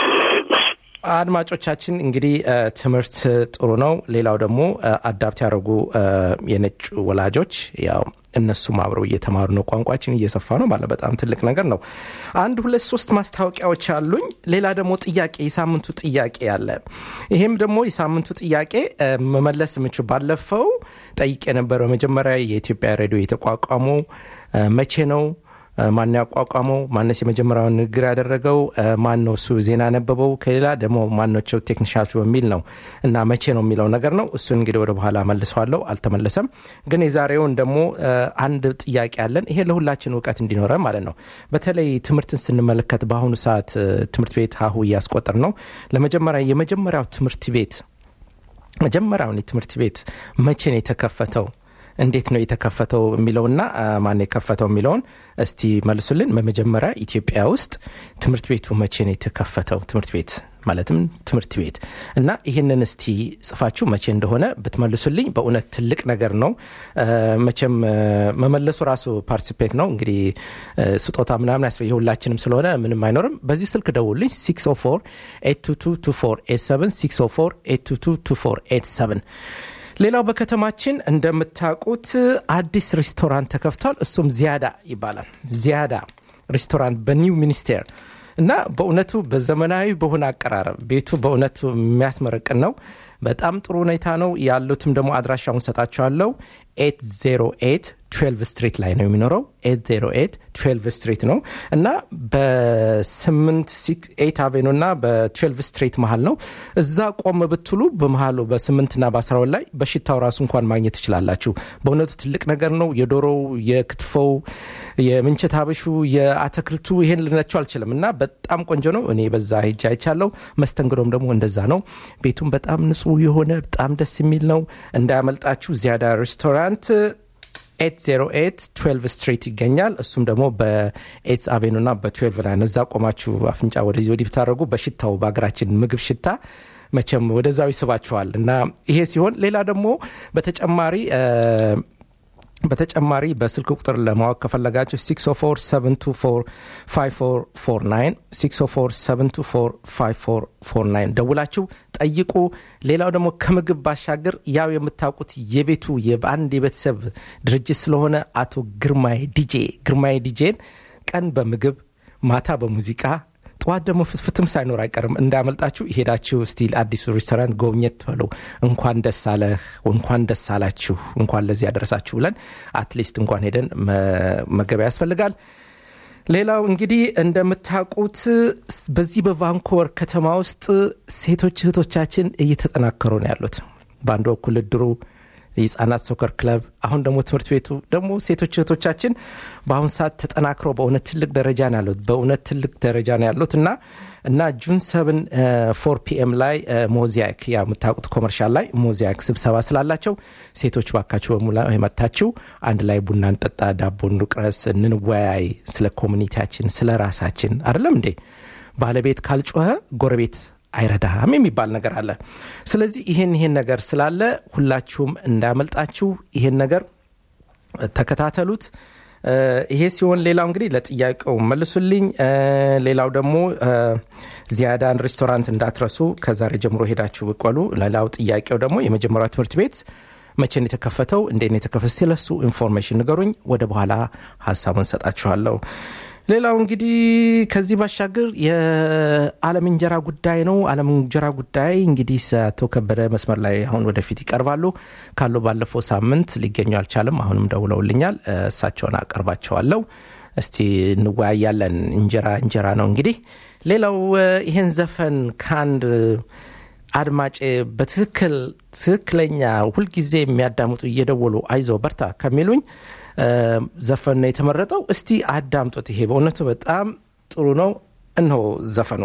አድማጮቻችን እንግዲህ ትምህርት ጥሩ ነው። ሌላው ደግሞ አዳፕት ያደረጉ የነጭ ወላጆች ያው እነሱም አብረው እየተማሩ ነው። ቋንቋችን እየሰፋ ነው ማለት በጣም ትልቅ ነገር ነው። አንድ ሁለት ሶስት ማስታወቂያዎች አሉኝ። ሌላ ደግሞ ጥያቄ የሳምንቱ ጥያቄ አለ። ይሄም ደግሞ የሳምንቱ ጥያቄ መመለስ የምችው ባለፈው ጠይቄ ነበር። በመጀመሪያ የኢትዮጵያ ሬዲዮ የተቋቋመው መቼ ነው? ማን ያቋቋመው? ማነስ የመጀመሪያውን ንግግር ያደረገው? ማን ነው እሱ ዜና ያነበበው? ከሌላ ደግሞ ማናቸው ቴክኒሻሎች በሚል ነው እና መቼ ነው የሚለው ነገር ነው። እሱን እንግዲህ ወደ በኋላ መልሰዋለሁ። አልተመለሰም። ግን የዛሬውን ደግሞ አንድ ጥያቄ አለን። ይሄ ለሁላችን እውቀት እንዲኖረ ማለት ነው። በተለይ ትምህርትን ስንመለከት በአሁኑ ሰዓት ትምህርት ቤት ሀሁ እያስቆጠር ነው። ለመጀመሪያ የመጀመሪያው ትምህርት ቤት መጀመሪያውን የትምህርት ቤት መቼ ነው የተከፈተው እንዴት ነው የተከፈተው የሚለውና ማን የከፈተው የሚለውን እስቲ መልሱልን። በመጀመሪያ ኢትዮጵያ ውስጥ ትምህርት ቤቱ መቼ ነው የተከፈተው? ትምህርት ቤት ማለትም ትምህርት ቤት እና ይህንን እስቲ ጽፋችሁ መቼ እንደሆነ ብትመልሱልኝ በእውነት ትልቅ ነገር ነው። መቼም መመለሱ ራሱ ፓርቲሲፔት ነው። እንግዲህ ስጦታ ምናምን ያስፈ የሁላችንም ስለሆነ ምንም አይኖርም። በዚህ ስልክ ደውልኝ 604 ሌላው በከተማችን እንደምታውቁት አዲስ ሬስቶራንት ተከፍቷል። እሱም ዚያዳ ይባላል። ዚያዳ ሬስቶራንት በኒው ሚኒስቴር እና በእውነቱ በዘመናዊ በሆነ አቀራረብ ቤቱ በእውነቱ የሚያስመረቅን ነው። በጣም ጥሩ ሁኔታ ነው ያሉትም ደግሞ አድራሻውን ሰጣቸዋለሁ 808 12 ስትሪት ላይ ነው የሚኖረው 808 12 ስትሪት ነው እና በ8 አቬኑ እና በ12 ስትሪት መሀል ነው እዛ ቆም ብትሉ በመሀሉ በ8 ና በ12 ላይ በሽታው ራሱ እንኳን ማግኘት ትችላላችሁ በእውነቱ ትልቅ ነገር ነው የዶሮው የክትፎው የምንቸት አበሹ የአትክልቱ ይሄን ልነቸው አልችልም እና በጣም ቆንጆ ነው እኔ በዛ ሄጃ አይቻለሁ መስተንግዶም ደግሞ እንደዛ ነው ቤቱም በጣም ንጹህ የሆነ በጣም ደስ የሚል ነው እንዳያመልጣችሁ ዚያዳ ሬስቶራንት 808 12 ስትሪት ይገኛል እሱም ደግሞ በኤትስ አቬኑ ና በ12 ላይ ነዛ ቆማችሁ አፍንጫ ወደዚህ ወዲህ ብታደረጉ በሽታው በሀገራችን ምግብ ሽታ መቼም ወደዛው ይስባችኋል እና ይሄ ሲሆን ሌላ ደግሞ በተጨማሪ በተጨማሪ በስልክ ቁጥር ለማወቅ ከፈለጋችሁ 604 ደውላችሁ ጠይቁ። ሌላው ደግሞ ከምግብ ባሻገር ያው የምታውቁት የቤቱ በአንድ የቤተሰብ ድርጅት ስለሆነ አቶ ግርማይ ዲጄ ግርማይ ዲጄን ቀን በምግብ ማታ በሙዚቃ ጠዋት ደግሞ ፍትፍትም ሳይኖር አይቀርም እንዳመልጣችሁ ሄዳችሁ ስቲል አዲሱ ሬስቶራንት ጎብኘት በሉ እንኳን ደስ አለህ እንኳን ደስ አላችሁ እንኳን ለዚህ ያደረሳችሁ ብለን አትሊስት እንኳን ሄደን መገበያ ያስፈልጋል ሌላው እንግዲህ እንደምታውቁት በዚህ በቫንኮቨር ከተማ ውስጥ ሴቶች እህቶቻችን እየተጠናከሩ ነው ያሉት በአንድ በኩል እድሩ የህጻናት ሶከር ክለብ አሁን ደግሞ ትምህርት ቤቱ ደግሞ ሴቶች እህቶቻችን በአሁን ሰዓት ተጠናክረው በእውነት ትልቅ ደረጃ ነው ያሉት በእውነት ትልቅ ደረጃ ነው ያሉት እና እና ጁን ሰብን ፎር ፒኤም ላይ ሞዚያክ ያ የምታውቁት ኮመርሻል ላይ ሞዚያክ ስብሰባ ስላላቸው ሴቶች ባካችሁ በሙላ የመታችው አንድ ላይ ቡና እንጠጣ ዳቦ እንቁረስ እንወያይ ስለ ኮሚኒቲያችን ስለ ራሳችን አይደለም እንዴ ባለቤት ካልጮኸ ጎረቤት አይረዳም የሚባል ነገር አለ ስለዚህ ይሄን ይሄን ነገር ስላለ ሁላችሁም እንዳመልጣችሁ ይሄን ነገር ተከታተሉት እ፣ ይሄ ሲሆን ሌላው እንግዲህ ለጥያቄው መልሱልኝ። እ፣ ሌላው ደግሞ እ፣ ዚያዳን ሬስቶራንት እንዳትረሱ፣ ከዛሬ ጀምሮ ሄዳችሁ ብቆሉ። ሌላው ጥያቄው ደግሞ የመጀመሪያው ትምህርት ቤት መቼ ነው የተከፈተው? እንዴት ነው የተከፈተ? ስለሱ ኢንፎርሜሽን ንገሩኝ። ወደ በኋላ ሀሳቡን ሰጣችኋለሁ። ሌላው እንግዲህ ከዚህ ባሻገር የዓለም እንጀራ ጉዳይ ነው። ዓለም እንጀራ ጉዳይ እንግዲህ አቶ ከበደ መስመር ላይ አሁን ወደፊት ይቀርባሉ ካሉ ባለፈው ሳምንት ሊገኙ አልቻለም። አሁንም ደውለውልኛል። እ፣ እሳቸውን አቀርባቸዋለሁ። እስቲ እንወያያለን። እንጀራ እንጀራ ነው እንግዲህ። ሌላው እ፣ ይሄን ዘፈን ከአንድ አድማጭ በትክክል ትክክለኛ ሁልጊዜ የሚያዳምጡ እየደወሉ አይዞ በርታ ከሚሉኝ እ፣ ዘፈን ነው የተመረጠው። እስቲ አዳምጡት። ይሄ በእውነቱ በጣም ጥሩ ነው። እነሆ ዘፈኑ።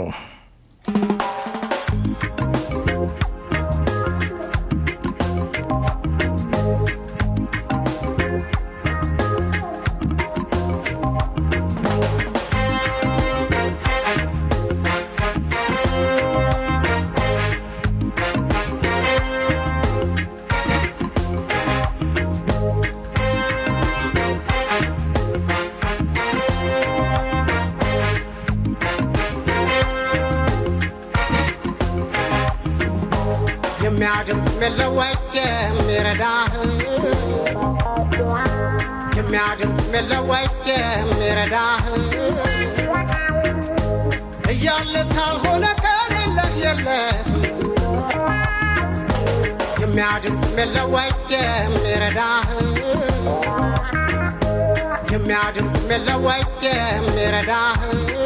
የሚያድም የለወጥ የሚረዳህ የሚያድም የለወጥ የሚረዳህ እያለ ካልሆነ ከሌለህ የለህ የሚያድም የለወጥ የሚረዳህ የሚያድም የለወጥ የሚረዳህ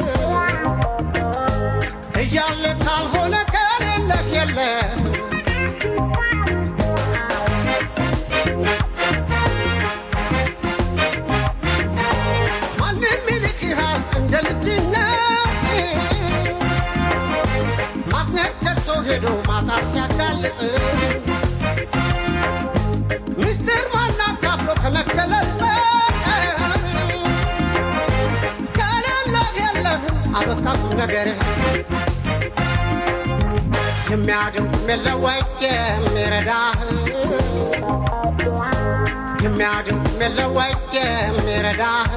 እያለ ካልሆነ ከሌለህ የለህ ማንም ይልቅሃል እንደ ልጅነት ማግኘት ከቶ ሄዶ ማጣት ሲያጋልጥ ምስጢር ማናካፍሎ ከመከለል በቀር ከሌለህ የለህም አበቃም ነገርህ የሚያድም የለወጥ የሚረዳህ የሚያድም የለወጥ የሚረዳህ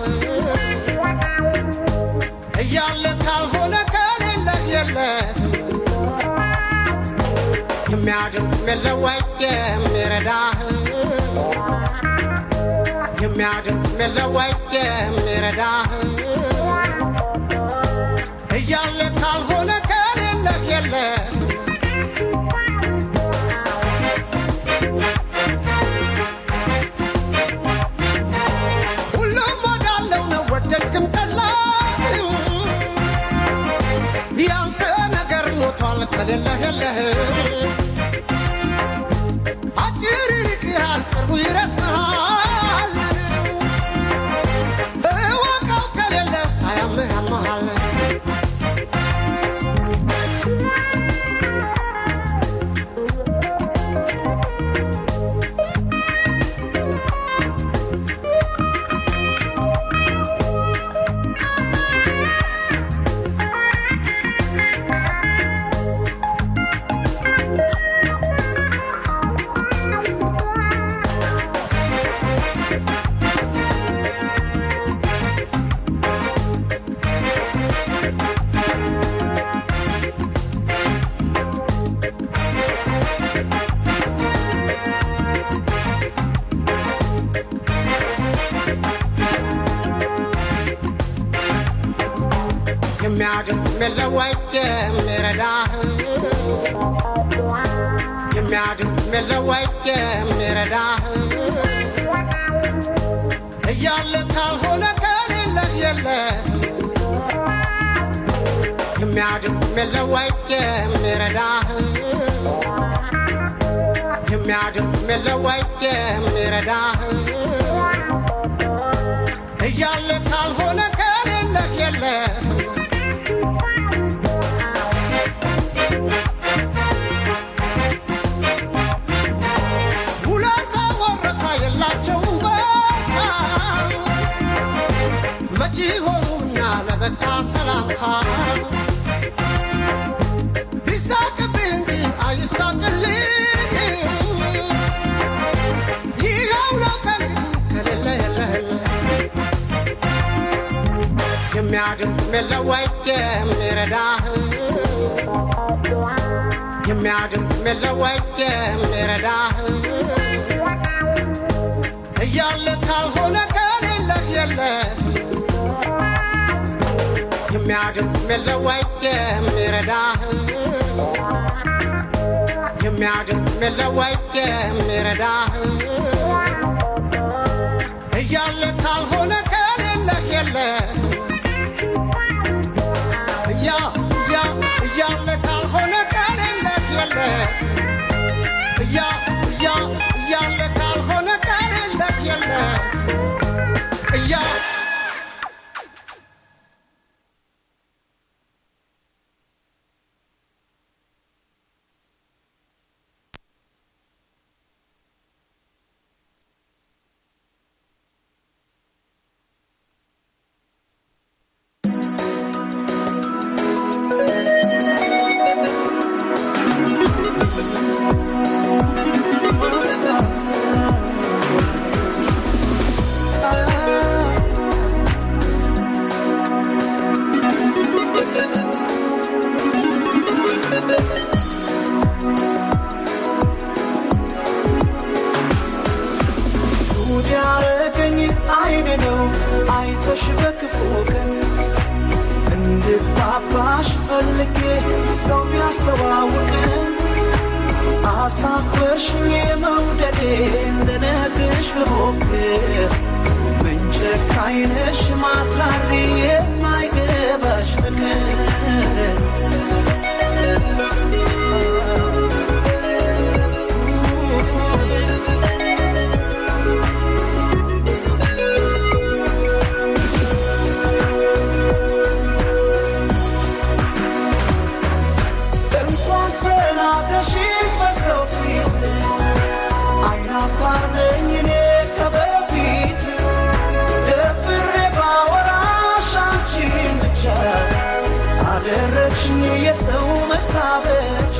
እያለ ካልሆነ ከሌለህ የለህ የሚያድም የለወጥ የሚረዳህ የሚያድም የለወጥ የሚረዳህ እያለ ካልሆነ ከሌለህ የለህ ሁሉም ወዳለው ነው ወደድክም ጠላህም ያንተ ነገር ሞቷል ከሌለህ የለህም አጭር ይርቅሃል ቅርቡ ይረስሃል እወቀው ከሌለ ሳያምህ ያመሃል የሚያድም የለወጥ የሚረዳህ የሚያድም የለወጥ የሚረዳህ እያለ ካልሆነ ከሌለህ የለህ የሚያድም የለወጥ የሚረዳህ የሚያድም የለወጥ የሚረዳህ እያለ ካልሆነ ከሌለህ የለህ ውለታ ወረታ የላቸውም በቃ መቼ ሆኑና ለበቃ ሰላምታ ቢሳቅብህ እንጂ አይሳቅልህ ይኸው ነው ከእንግዲህ ከሌለ የለህም የሚያድምጥ የለወይ የሚረዳህ የሚያድምጥ የለወይ የሚረዳህ እያለ ካልሆነ ከሌለህ የለህ የሚያድምጥ የለወይ የሚረዳህ የሚያድምጥ የለወይ የሚረዳህ እያለ ካልሆነ ከሌለህ የለህ እያ እያ እያለ ካልሆነ ከሌለህ የለህ እያ እያ እያለ ካልሆነ ከሌለህ የለህ እያ ጉድ ያረገኝ አይን ነው አይተሽ በክፉ ቀን እንድግባባሽ ፈልጌ ሰው ያስተዋውቀን አሳፈርሽኝ መውደዴ ልነግርሽ ብሞክር ምን ጨካኝ ነሽ ማትራሪ የማይገባሽ ፍቅር እንኳን ተናግረሽ በሰው ፊት አይናፋር ነኝ እኔ ከበፊት ደፍሬ ባወራሽ አንቺን ብቻ አደረግሽኝ የሰው መሳበቻ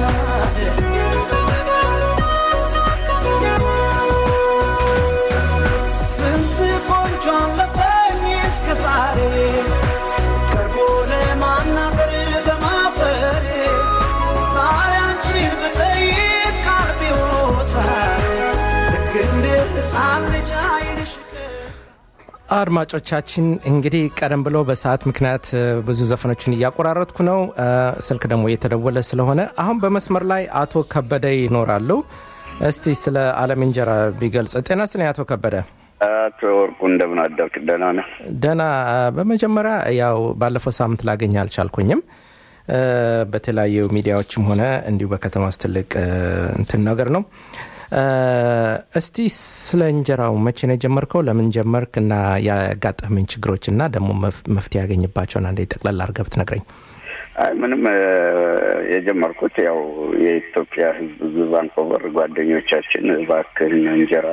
ስንት ቆንጆ አለፈኝ እስከ ዛሬ ቀርቦ ለማናገር በማፈሬ ዛሬ አንቺን ብጠይቅ ቃል ይወጣል ልክ እንደ ሕፃን ልጅ አይንሽ አድማጮቻችን እንግዲህ ቀደም ብሎ በሰዓት ምክንያት እ፣ ብዙ ዘፈኖችን እያቆራረጥኩ ነው እ፣ ስልክ ደግሞ እየተደወለ ስለሆነ አሁን በመስመር ላይ አቶ ከበደ ይኖራሉ እስቲ ስለ አለም እንጀራ ቢገልጽ ጤና ስትኔ አቶ ከበደ አቶ ወርቁ እንደምን አደርክ? ደህና ነህ? ደና በመጀመሪያ ያው ባለፈው ሳምንት ላገኝ አልቻልኩኝም እ፣ በተለያዩ ሚዲያዎችም ሆነ እንዲሁ በከተማ ውስጥ ትልቅ እ፣ እንትን ነገር ነው እ፣ እስቲ ስለ እንጀራው መቼ ነው የጀመርከው ለምን ጀመርክ እና ያጋጠምን ችግሮች እና ደግሞ መፍ- መፍትሄ ያገኝባቸውን አንዴ ጠቅላላ አድርገህ ብትነግረኝ አይ ምንም እ፣ የጀመርኩት ያው የኢትዮጵያ ሕዝብ ቫንኮቨር ጓደኞቻችን እባክህን እንጀራ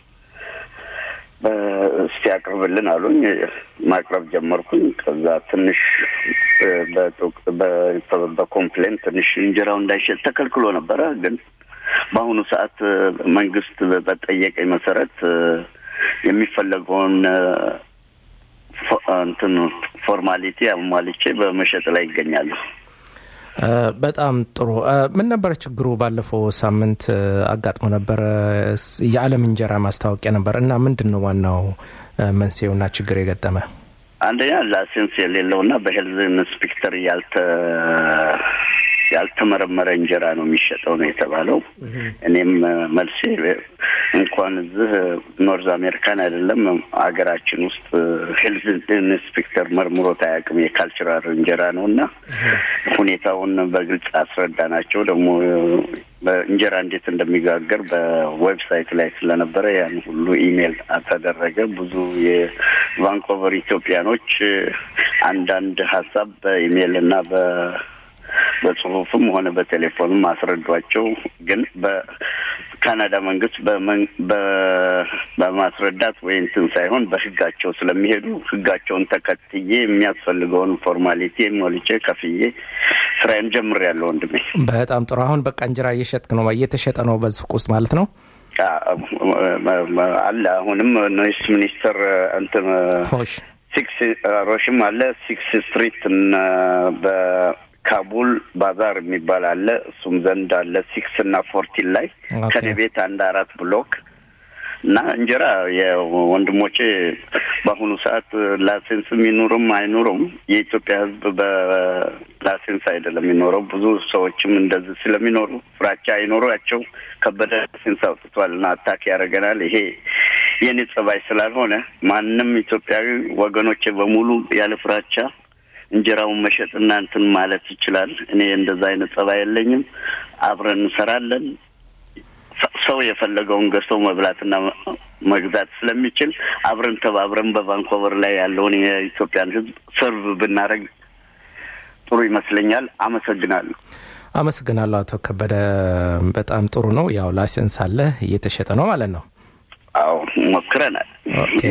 በ- እስቲ አቅርብልን አሉኝ። ማቅረብ ጀመርኩኝ። ከዛ ትንሽ እ፣ በጦቅ- በ- በኮምፕሌን ትንሽ እንጀራው እንዳይሸጥ ተከልክሎ ነበረ። ግን በአሁኑ ሰዓት እ፣ መንግስት በጠየቀኝ መሰረት እ፣ የሚፈለገውን እ፣ ፎ- እንትን ፎርማሊቲ አሟልቼ በመሸጥ ላይ ይገኛሉ። እ፣ በጣም ጥሩ እ፣ ምን ነበረ ችግሩ ባለፈው ሳምንት እ፣ አጋጥሞ ነበረ ስ- የዓለም እንጀራ ማስታወቂያ ነበር እና ምንድን ነው ዋናው እ፣ መንስኤውና ችግር የገጠመ አንደኛ ላይሰንስ የሌለውና በሄልዝ ኢንስፔክተር ያልተ ያልተመረመረ እንጀራ ነው የሚሸጠው ነው የተባለው። እኔም እ፣ መልሴ እንኳን እዚህ ኖርዝ አሜሪካን አይደለም ሀገራችን ውስጥ ሄልዝ ኢንስፔክተር መርምሮት አያውቅም። የካልቸራል እንጀራ ነው እና ሁኔታውን በግልጽ አስረዳ ናቸው። ደግሞ በእንጀራ እንዴት እንደሚጋገር በዌብሳይት ላይ ስለነበረ ያን ሁሉ ኢሜል ተደረገ። ብዙ የቫንኮቨር ኢትዮጵያኖች አንዳንድ ሀሳብ በኢሜል እና በ በጽሁፍም ሆነ በቴሌፎንም አስረዷቸው። ግን በካናዳ መንግስት በመን- በ- በማስረዳት ወይ እንትን ሳይሆን በህጋቸው ስለሚሄዱ ህጋቸውን ተከትዬ የሚያስፈልገውን ፎርማሊቲ ሞልቼ ከፍዬ ስራዬን ጀምሬያለሁ ወንድሜ። በጣም ጥሩ አሁን በቃ እንጀራ እየሸጥክ ነው እየተሸጠ ነው በሱቅ ውስጥ ማለት ነው አለ አሁንም ኖይስ ሚኒስተር እንትን ሆሽ ሲክስ ሮሽም አለ ሲክስ ስትሪት እና በካቡል ባዛር የሚባል አለ እሱም ዘንድ አለ ሲክስ እና ፎርቲን ላይ ኦኬ። ከኔ ቤት አንድ አራት ብሎክ እና እንጀራ የወንድሞቼ በአሁኑ ሰዓት ላይሰንስም ይኑርም አይኑርም የኢትዮጵያ ሕዝብ በላይሰንስ አይደለም የሚኖረው። ብዙ ሰዎችም እንደዚህ ስለሚኖሩ ፍራቻ አይኖሯቸው ከበደ ላይሰንስ አውጥቷል እና አታክ ያደርገናል። ይሄ የኔ ጸባይ ስላልሆነ ማንም ኢትዮጵያዊ ወገኖቼ በሙሉ ያለ ፍራቻ እንጀራውን መሸጥና እንትን ማለት ይችላል። እኔ እንደዛ አይነት ጸባይ የለኝም። አብረን እንሰራለን። ሰ- ሰው የፈለገውን ገዝቶ መብላትና መ- መግዛት ስለሚችል አብረን ተባብረን በቫንኮቨር ላይ ያለውን የኢትዮጵያን ሕዝብ ሰርቭ ብናደርግ ጥሩ ይመስለኛል። አመሰግናለሁ። አመሰግናለሁ አቶ ከበደ በጣም ጥሩ ነው ያው ላይሰንስ አለ እየተሸጠ ነው ማለት ነው አዎ ሞክረናል። ኦኬ።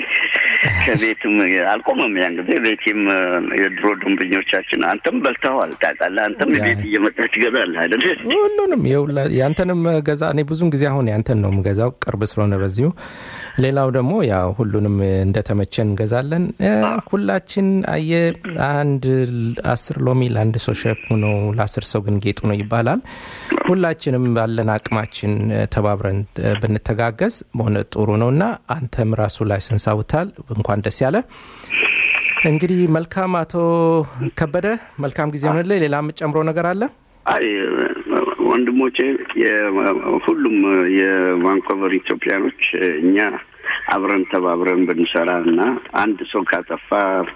ከቤትም አልቆመም። ያን ጊዜ ቤቴም የድሮ ደንበኞቻችን አንተም በልተዋል ታውቃለህ። አንተም ያ- ቤት እየመጣህ ትገዛለህ አይደል? ሁሉንም የሁላ ያንተንም ገዛ እኔ ብዙን ጊዜ አሁን ያንተን ነው የምገዛው ቅርብ ስለሆነ በዚሁ ሌላው ደግሞ ያው ሁሉንም እንደተመቸን እንገዛለን እ፣ ሁላችን አየ አንድ አስር ሎሚ ለአንድ ሰው ሸክሙ ነው ለአስር ሰው ግን ጌጡ ነው ይባላል ሁላችንም ባለን አቅማችን እ፣ ተባብረን እ፣ ብንተጋገዝ በሆነ ጥሩ ነው እና አንተም ራሱ ላይሰንስ አውታል እንኳን ደስ ያለ እንግዲህ መልካም አቶ ከበደ መልካም ጊዜ ሆንልህ ሌላ የምጨምረው ነገር አለ አይ ወንድሞቼ የ- ሁሉም የቫንኮቨር ኢትዮጵያኖች እኛ አብረን ተባብረን ብንሰራ እና አንድ ሰው ካጠፋ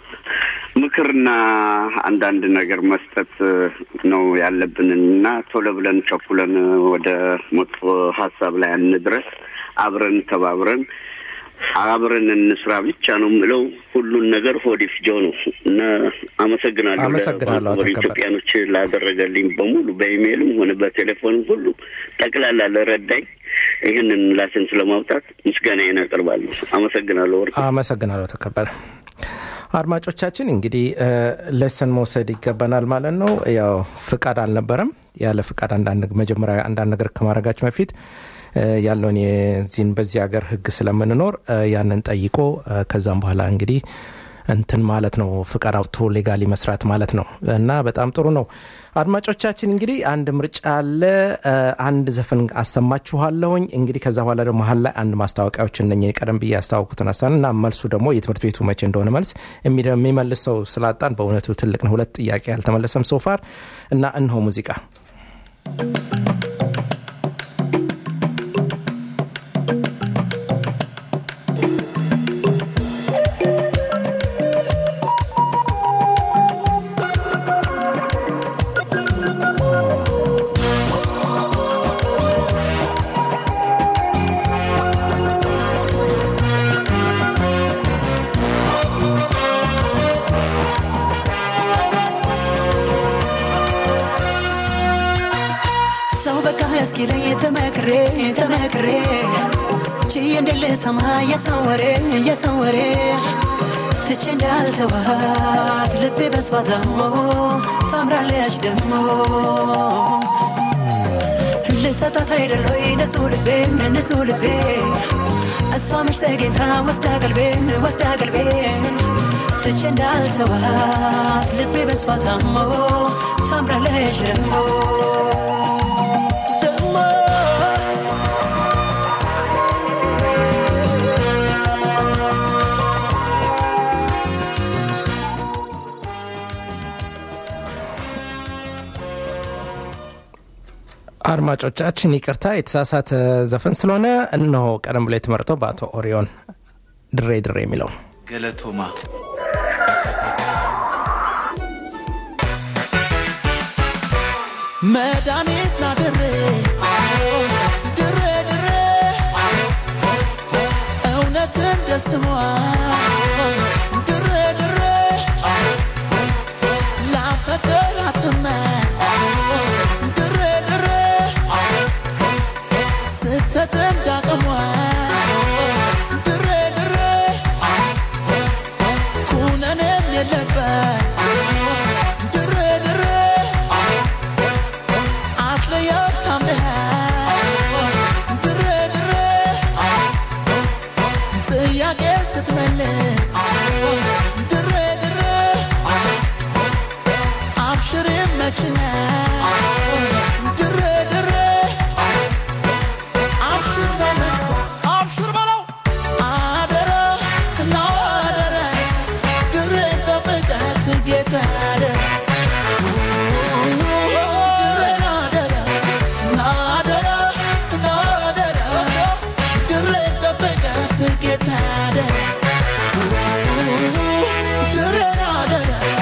ምክርና አንዳንድ ነገር መስጠት ነው ያለብን እና ቶሎ ብለን ቸኩለን ወደ መጥፎ ሀሳብ ላይ አንድረስ። አብረን ተባብረን አብረን እንስራ ብቻ ነው የምለው። ሁሉን ነገር ሆድ ይፍጀው ነው እና አመሰግናለሁ። አመሰግናለሁ አቶ ለቫንኮቨር ከበደ። ኢትዮጵያኖች ላደረገልኝ በሙሉ በኢሜይልም ሆነ በቴሌፎንም ሁሉ ጠቅላላ ለረዳኝ ይህንን ላይሰንስ ለማውጣት ምስጋናዬን አቀርባለሁ። አመሰግናለሁ። ወርቅ አመሰግናለሁ ተከበረ አድማጮቻችን እንግዲህ ለሰን መውሰድ ይገባናል ማለት ነው ያው ፍቃድ አልነበረም ያለ ፍቃድ አንዳንድ መጀመሪያ አንዳንድ ነገር ከማድረጋችን በፊት እ፣ ያለውን የዚህን በዚህ ሀገር ህግ ስለምንኖር እ፣ ያንን ጠይቆ እ፣ ከዛም በኋላ እንግዲህ እንትን ማለት ነው ፍቃድ አውጥቶ ሌጋሊ መስራት ማለት ነው እና በጣም ጥሩ ነው አድማጮቻችን እንግዲህ አንድ ምርጫ አለ እ፣ አንድ ዘፈን አሰማችኋለሁኝ እንግዲህ ከዛ በኋላ ደግሞ መሀል ላይ አንድ ማስታወቂያዎች እነ ቀደም ብዬ ያስታወቁትን አሳን እና መልሱ ደግሞ የትምህርት ቤቱ መቼ እንደሆነ መልስ የሚደ- የሚመልስ ሰው ስላጣን በእውነቱ ትልቅ ነው ሁለት ጥያቄ ያልተመለሰም ሶፋር እና እንሆ ሙዚቃ ሰው በቃ እስኪለኝ ተመክሬ ተመክሬ ችዬ እንደልሰማ የሰው ወሬ የሰው ወሬ ትቼ እንዳልተዋት ልቤ በሷ ታሞ ታምራለች ደግሞ ልሰጣት አይደሎይ ንጹህ ልቤን ንጹህ ልቤ እሷ መች ተገኝታ ወስዳ ቀልቤን ወስዳ ቀልቤን ትቼ እንዳልተዋት ልቤ በሷ ታሞ ታምራለች ደግሞ ደግሞ አድማጮቻችን ይቅርታ የተሳሳተ ዘፈን ስለሆነ እነሆ ቀደም ብሎ የተመረጠው በአቶ ኦሪዮን ድሬ ድሬ የሚለው ገለቶማ መድኃኒት ና ድሬ ድሬ ድሬ እውነት እንደ ስሟ ድሬ ድሬ ላፈቅራትመ ድሬ ድሬ ስትሰጥ እንዳቅሟ ድሬ ድሬ ኩነኔም የለበት ድሬ ድሬ አትለያት ታምነሃል ድሬ ድሬ ጥያቄ ስትመልስ መላላት ድሬ ድሬ አብሽር ይመችና ድሬ ድሬ አብሽር በመልሶ አብሽር በለው አደረ ና አደረ ድሬ ጠብቃት ጌታ አደረ ድሬን አደረ ና አደረ ና አደረ ድሬ ጠብቃት ጌታ አደረ ድሬን አደረ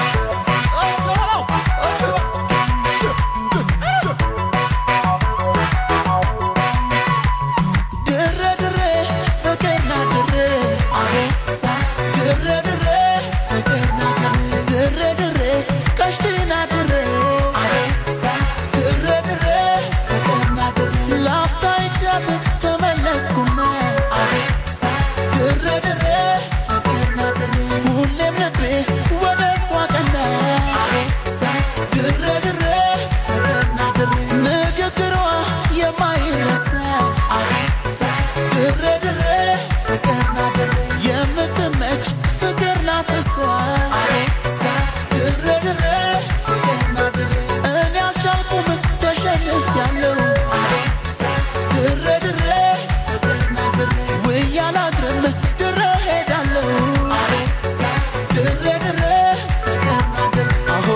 ድሬ ድሬ ፍቅርና ድሬ አቦሳ ድሬ ድሬ ፍቅርና ድሬ ድሬ ድሬ ቀሽትና ድሬ አቦሳ ድሬ ድሬ ፍቅርና ድሬ ላፍታ ይቻት ተመለስኩና አቦሳ ድሬ ድሬ ፍቅርና ድሬ ሁሌም ልቤ ወደ እሷ ቀና አቦሳ ድሬ ድሬ ፍቅርና ድሬ ንግግሯ የማይረሳ አቦሳ ድሬ ድሬ ፍቅርና ድሬ የምትመች ፍቅር ናት እሷ አቦሳ ድሬ ድሬ ፍቅርና ድሬ እኔ አልቻልኩም ተሸንፊያለሁ አቦሳ ድሬ ድሬ ፍቅርና ድሬ ውዬ አላድርም ድሬ ሄዳለሁ አቦሳ ድሬ ድሬ ፍቅርና ድሬ አሆ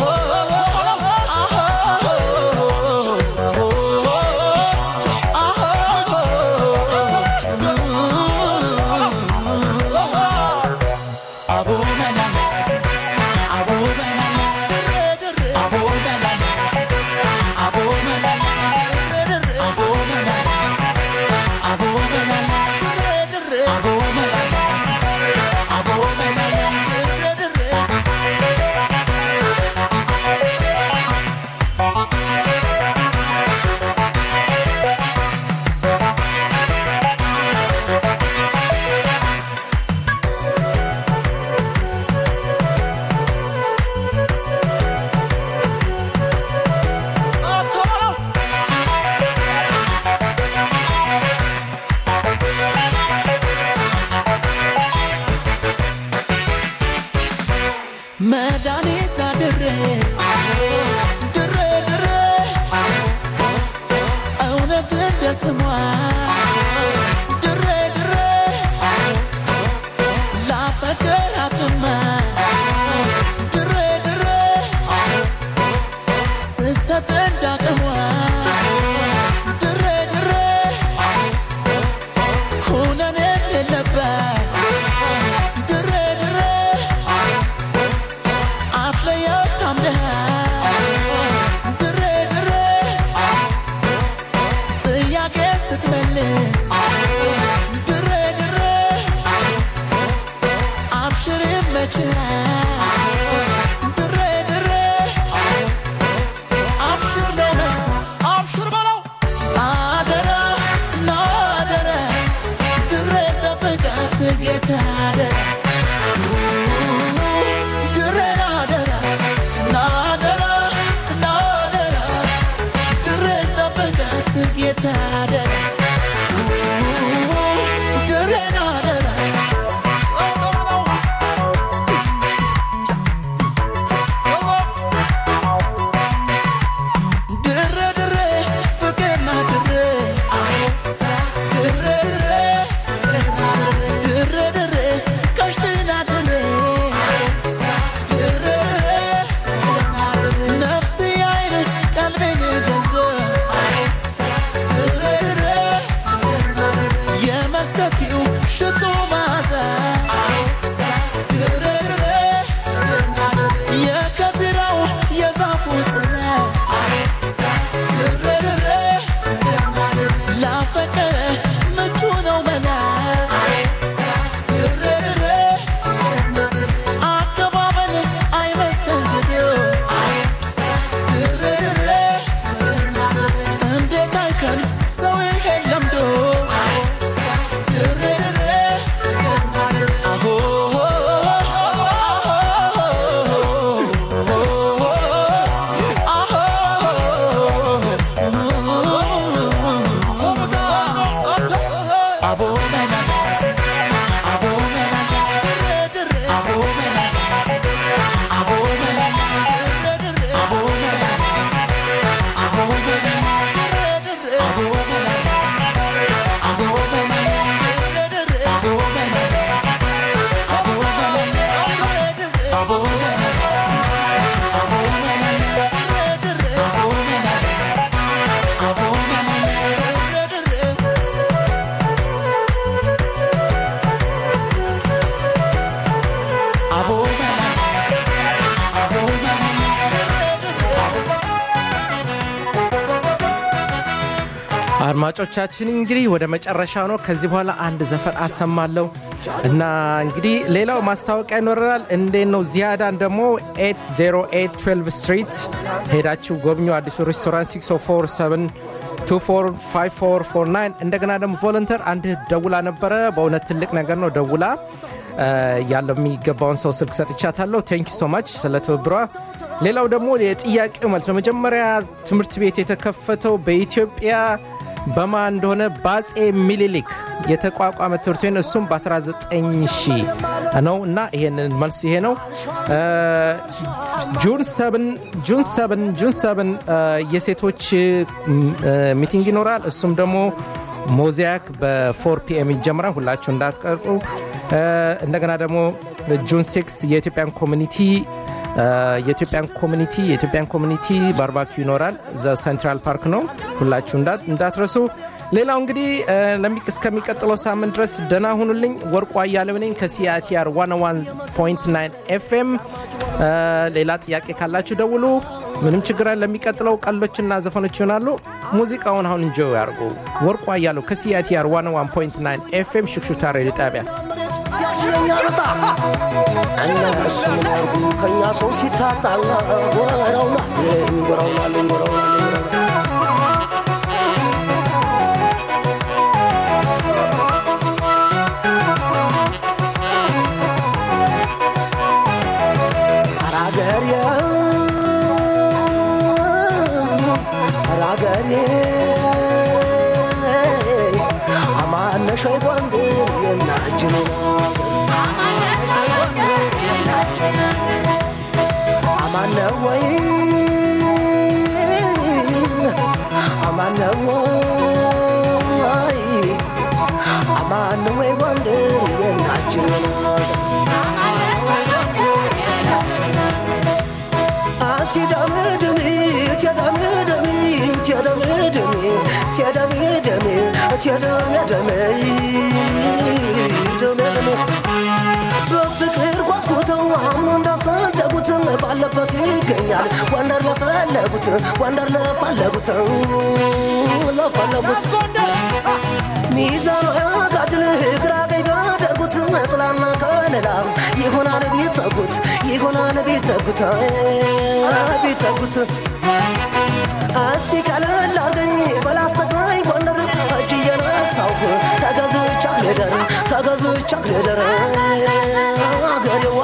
አቦ መላላት አቦ መላላት አቦ መላላት አቦ መላላት አቦ መላላት አቦ መላላት አቦ መላላት አቦ መላላት መድኃኒት አድሬ ድሬ ድሬ እውነት እንደ ስሟ ድሬ ድሬ ላፈቅራትማ ድሬ ድሬ ስሰት እንዳቅሟ ድሬ ድሬ ኩነኔ የለበት ድሬ ድሬ አትለየው ታምነህ ድሬ ድሬ ጥያቄ ስትመልስ ድሬ ድሬ አብሽር ይመችሃል ድሬ ድሬ አብሽር ነው መልስ አብሽር በለው አደራ ና አደራ ድሬ ጠብቃት ጌታ አደራ ድሬን አደራ ና አደራ ና አደራ ድሬ ጠብቃት ጌታ አደራ ድሬን አደራ ድሬ ድሬ ፍቅርና ድሬ አቦሳ ድሬ ድሬ ፍቅርና ድሬ ድሬ ድሬ ቀሽትና ድሬ አቦሳ ድሬ ድሬ ፍቅርና ድሬ ነፍስ አይን ቀልቤን ገዛ አቦሳ ድሬ ድሬ ፍቅርና ድሬ የመስከኪው ሽቶ ማዛ አቦሳ ድሬ ድሬ ፍቅርና ድሬ የከዝራው የዛፉ ጥላ አቦሳ ድሬ ድሬ ፍቅርና ድሬ ላፈቀረ ምቹ ነው መላ አቦሳ ድሬ ድሬ ፍቅርና ድሬ አቀባበል አይመስተንግዶ አቦሳ ድሬ ድሬ ፍቅርና ድሬ እንዴት አይከልፍ ሰው ይሄን ለምዶ አቦሳ ድሬ ድሬ ፍቅርና ድሬ አሆ አቦ መላላት አቦ መላላት አድማጮቻችን እንግዲህ ወደ መጨረሻ ነው። ከዚህ በኋላ አንድ ዘፈን አሰማለሁ እና እንግዲህ ሌላው ማስታወቂያ ይኖረናል። እንዴት ነው ዚያዳን ደግሞ 80812 ስትሪት ሄዳችሁ ጎብኙ። አዲሱ ሬስቶራንት 647 245449 እንደገና ደግሞ ቮለንተር አንድ ደውላ ነበረ። በእውነት ትልቅ ነገር ነው ደውላ ያለው የሚገባውን ሰው ስልክ ሰጥቻታለሁ። ቴንኪ ሶ ማች ስለ ትብብሯ። ሌላው ደግሞ የጥያቄው መልስ በመጀመሪያ ትምህርት ቤት የተከፈተው በኢትዮጵያ በማ እንደሆነ በአጼ ሚኒሊክ የተቋቋመ ትምህርት ቤት ነው። እሱም በ19 ሺህ ነው እና ይሄንን መልስ ይሄ ነው። ጁን ሰብን ጁን ሰብን ጁን ሰብን የሴቶች ሚቲንግ ይኖራል። እሱም ደግሞ ሞዛይክ በፎር ፒኤም ይጀምራል። ሁላችሁ እንዳትቀርጡ። እንደገና ደግሞ ጁን ሲክስ የኢትዮጵያን ኮሚኒቲ የኢትዮጵያን ኮሚኒቲ የኢትዮጵያን ኮሚኒቲ ባርባኪው ይኖራል። ዘ ሴንትራል ፓርክ ነው። ሁላችሁ እንዳትረሱ። ሌላው እንግዲህ እስከሚቀጥለው ሳምንት ድረስ ደህና ሁኑልኝ። ወርቁ አያሌው ነኝ ከሲአቲአር 101.9 ኤፍኤም። ሌላ ጥያቄ ካላችሁ ደውሉ። ምንም ችግር ለሚቀጥለው ቀሎችና ዘፈኖች ይሆናሉ። ሙዚቃውን አሁን እንጆ ያርጉ። ወርቁ አያሌው ከሲአቲአር 101.9 ኤፍኤም ሽክሹክታ ሬዲዮ ጣቢያ እነሱ ምን ያርጉ ከእኛ ሰው ሲታጣ ጎረውናለኝ ጎረውናለኝ ጎረውናለኝ አራገሬ አራገሬ አማነሽ ወይ ጎንደር የናጅን አማነ ወይ አማነ ወይ አማነ ወይ ጎንደር የናችን አንቺ ደምድሚ ትደምድሚ ትደምድሚ ትደምድሚ ትደምድሚ ደምድሚ በፍቅር ጓጉተው አምኖ እንዳሰደጉት ባለበት ይገኛል ወንደር ለፈለጉት ወንደር ለፈለጉት ለፈለጉት ሚዛኑ ያጋድል ግራ ቀኝ ቢያደርጉት ጥላና ከለላ ይሆናል ቢጠጉት ይሆናል ቢጠጉት ቢጠጉት እስቲ ቀለል አርገኝ በላስተግራኝ ጎንደር እጅ እየነሳሁ ተገዝቻ ልደር ተገዝቻ ልደር አገሬዋ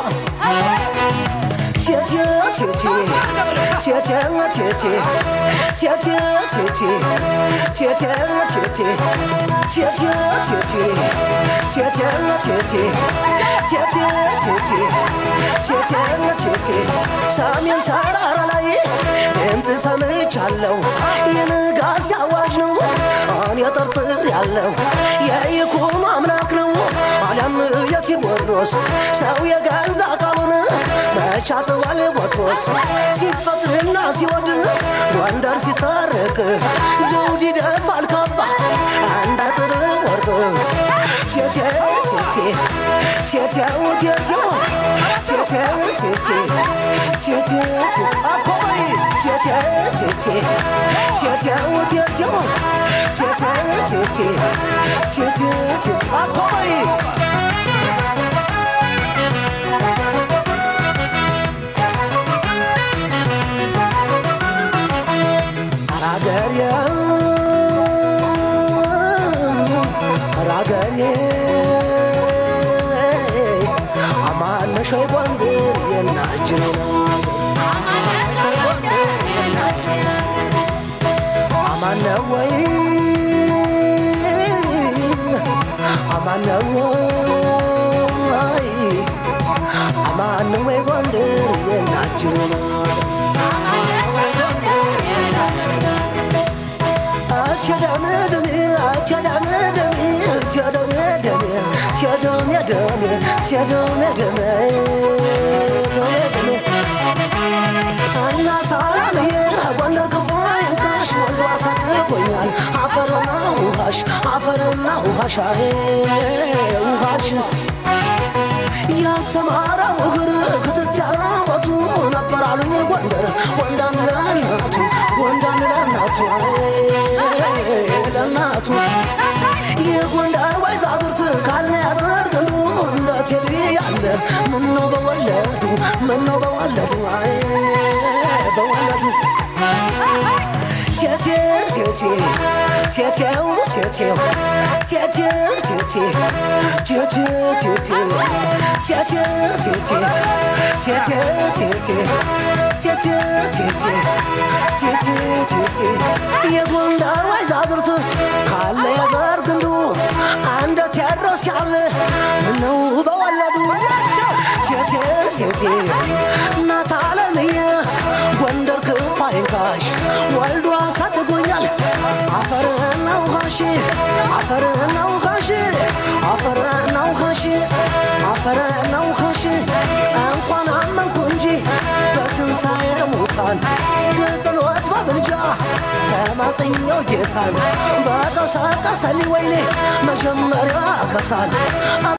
ቴቴ ቴቴ ቴቴ ቴቴ ቴቴ ቴቴ ቴቴ ቴቴ ቴቴ ቴቴ ቴቴ ቴቴ ቴቴ ቴቴ ቴቴ ቴቴ ሰሜን ተራራ ላይ ድምፅ ሰምቻለሁ የንጋት አዋጅ ነው እኔ ጠርጥር ያለው የይኩም አምላክ ነው አሊያም የቴዎድሮስ ሰው የገዛ ቃሉን መቻጥዋል ወትሮስ ሲፈቅድና ሲወድ ጎንደር ሲታረቅ ዘውድ ይደፋል ካባ አንድ አጥር ወርቅ ቴቴ ቴቴ ቴቴው ቴቴው ቴቴው ቴቴ ቴቴ አኮይ ቴቴ ቴቴ ቴቴው ቴቴው ቴቴው ቴቴ ቴቴ አኮይ አራገሬ አራገሬ አማነሽ ወይ ጎንደር የናችን አማነ ወይ አማነ ወይ አማነ ወይ ጎንደር የናችን አፈርና ውሃሽ አፈርና ውሃሽ ውሃሽ ያልተማረው እግር ክትት ያለበቱ ነበር አሉኝ ጎንደር ወንዳን ለእናቱ ወንዳን ለእናቱ ለእናቱ የጎንደር ወይዛዝርት ካለ ያዘርግሉ እንደ ቴዲ ያለ ምነው በወለዱ ምነው በወለዱ አይ በወለዱ ቴቴ ቴቴ ቴቴው ቴቴው ቴቴው ቴቴ ቴቴው ቴቴ ቴቴው ቴቴ ቴቴው ቴቴ ቴቴው ቴቴ ቴቴው ቴቴ የጎንደር ወይዛዝርት ካለ የዘር ግንዱ አንደ ቴዎድሮስ ያለ ምነው በወለዱ ቴቴ ቴቴ እናት አለምዬ ጎንደር ክፉ አይንካሽ ወልዶ አሳድጎኛል አፈርና ውሃሽ አፈርና ውሃሽ አፈርና ውሃሽ አፈርና ውሃሽ እንኳን አመንኩ እንጂ በትንሣኤ ሙታን ትጥሎት በምልጃ ተማጽኛው ጌታን በቀሳቀሰልኝ ወይኔ መጀመሪያ ከሳል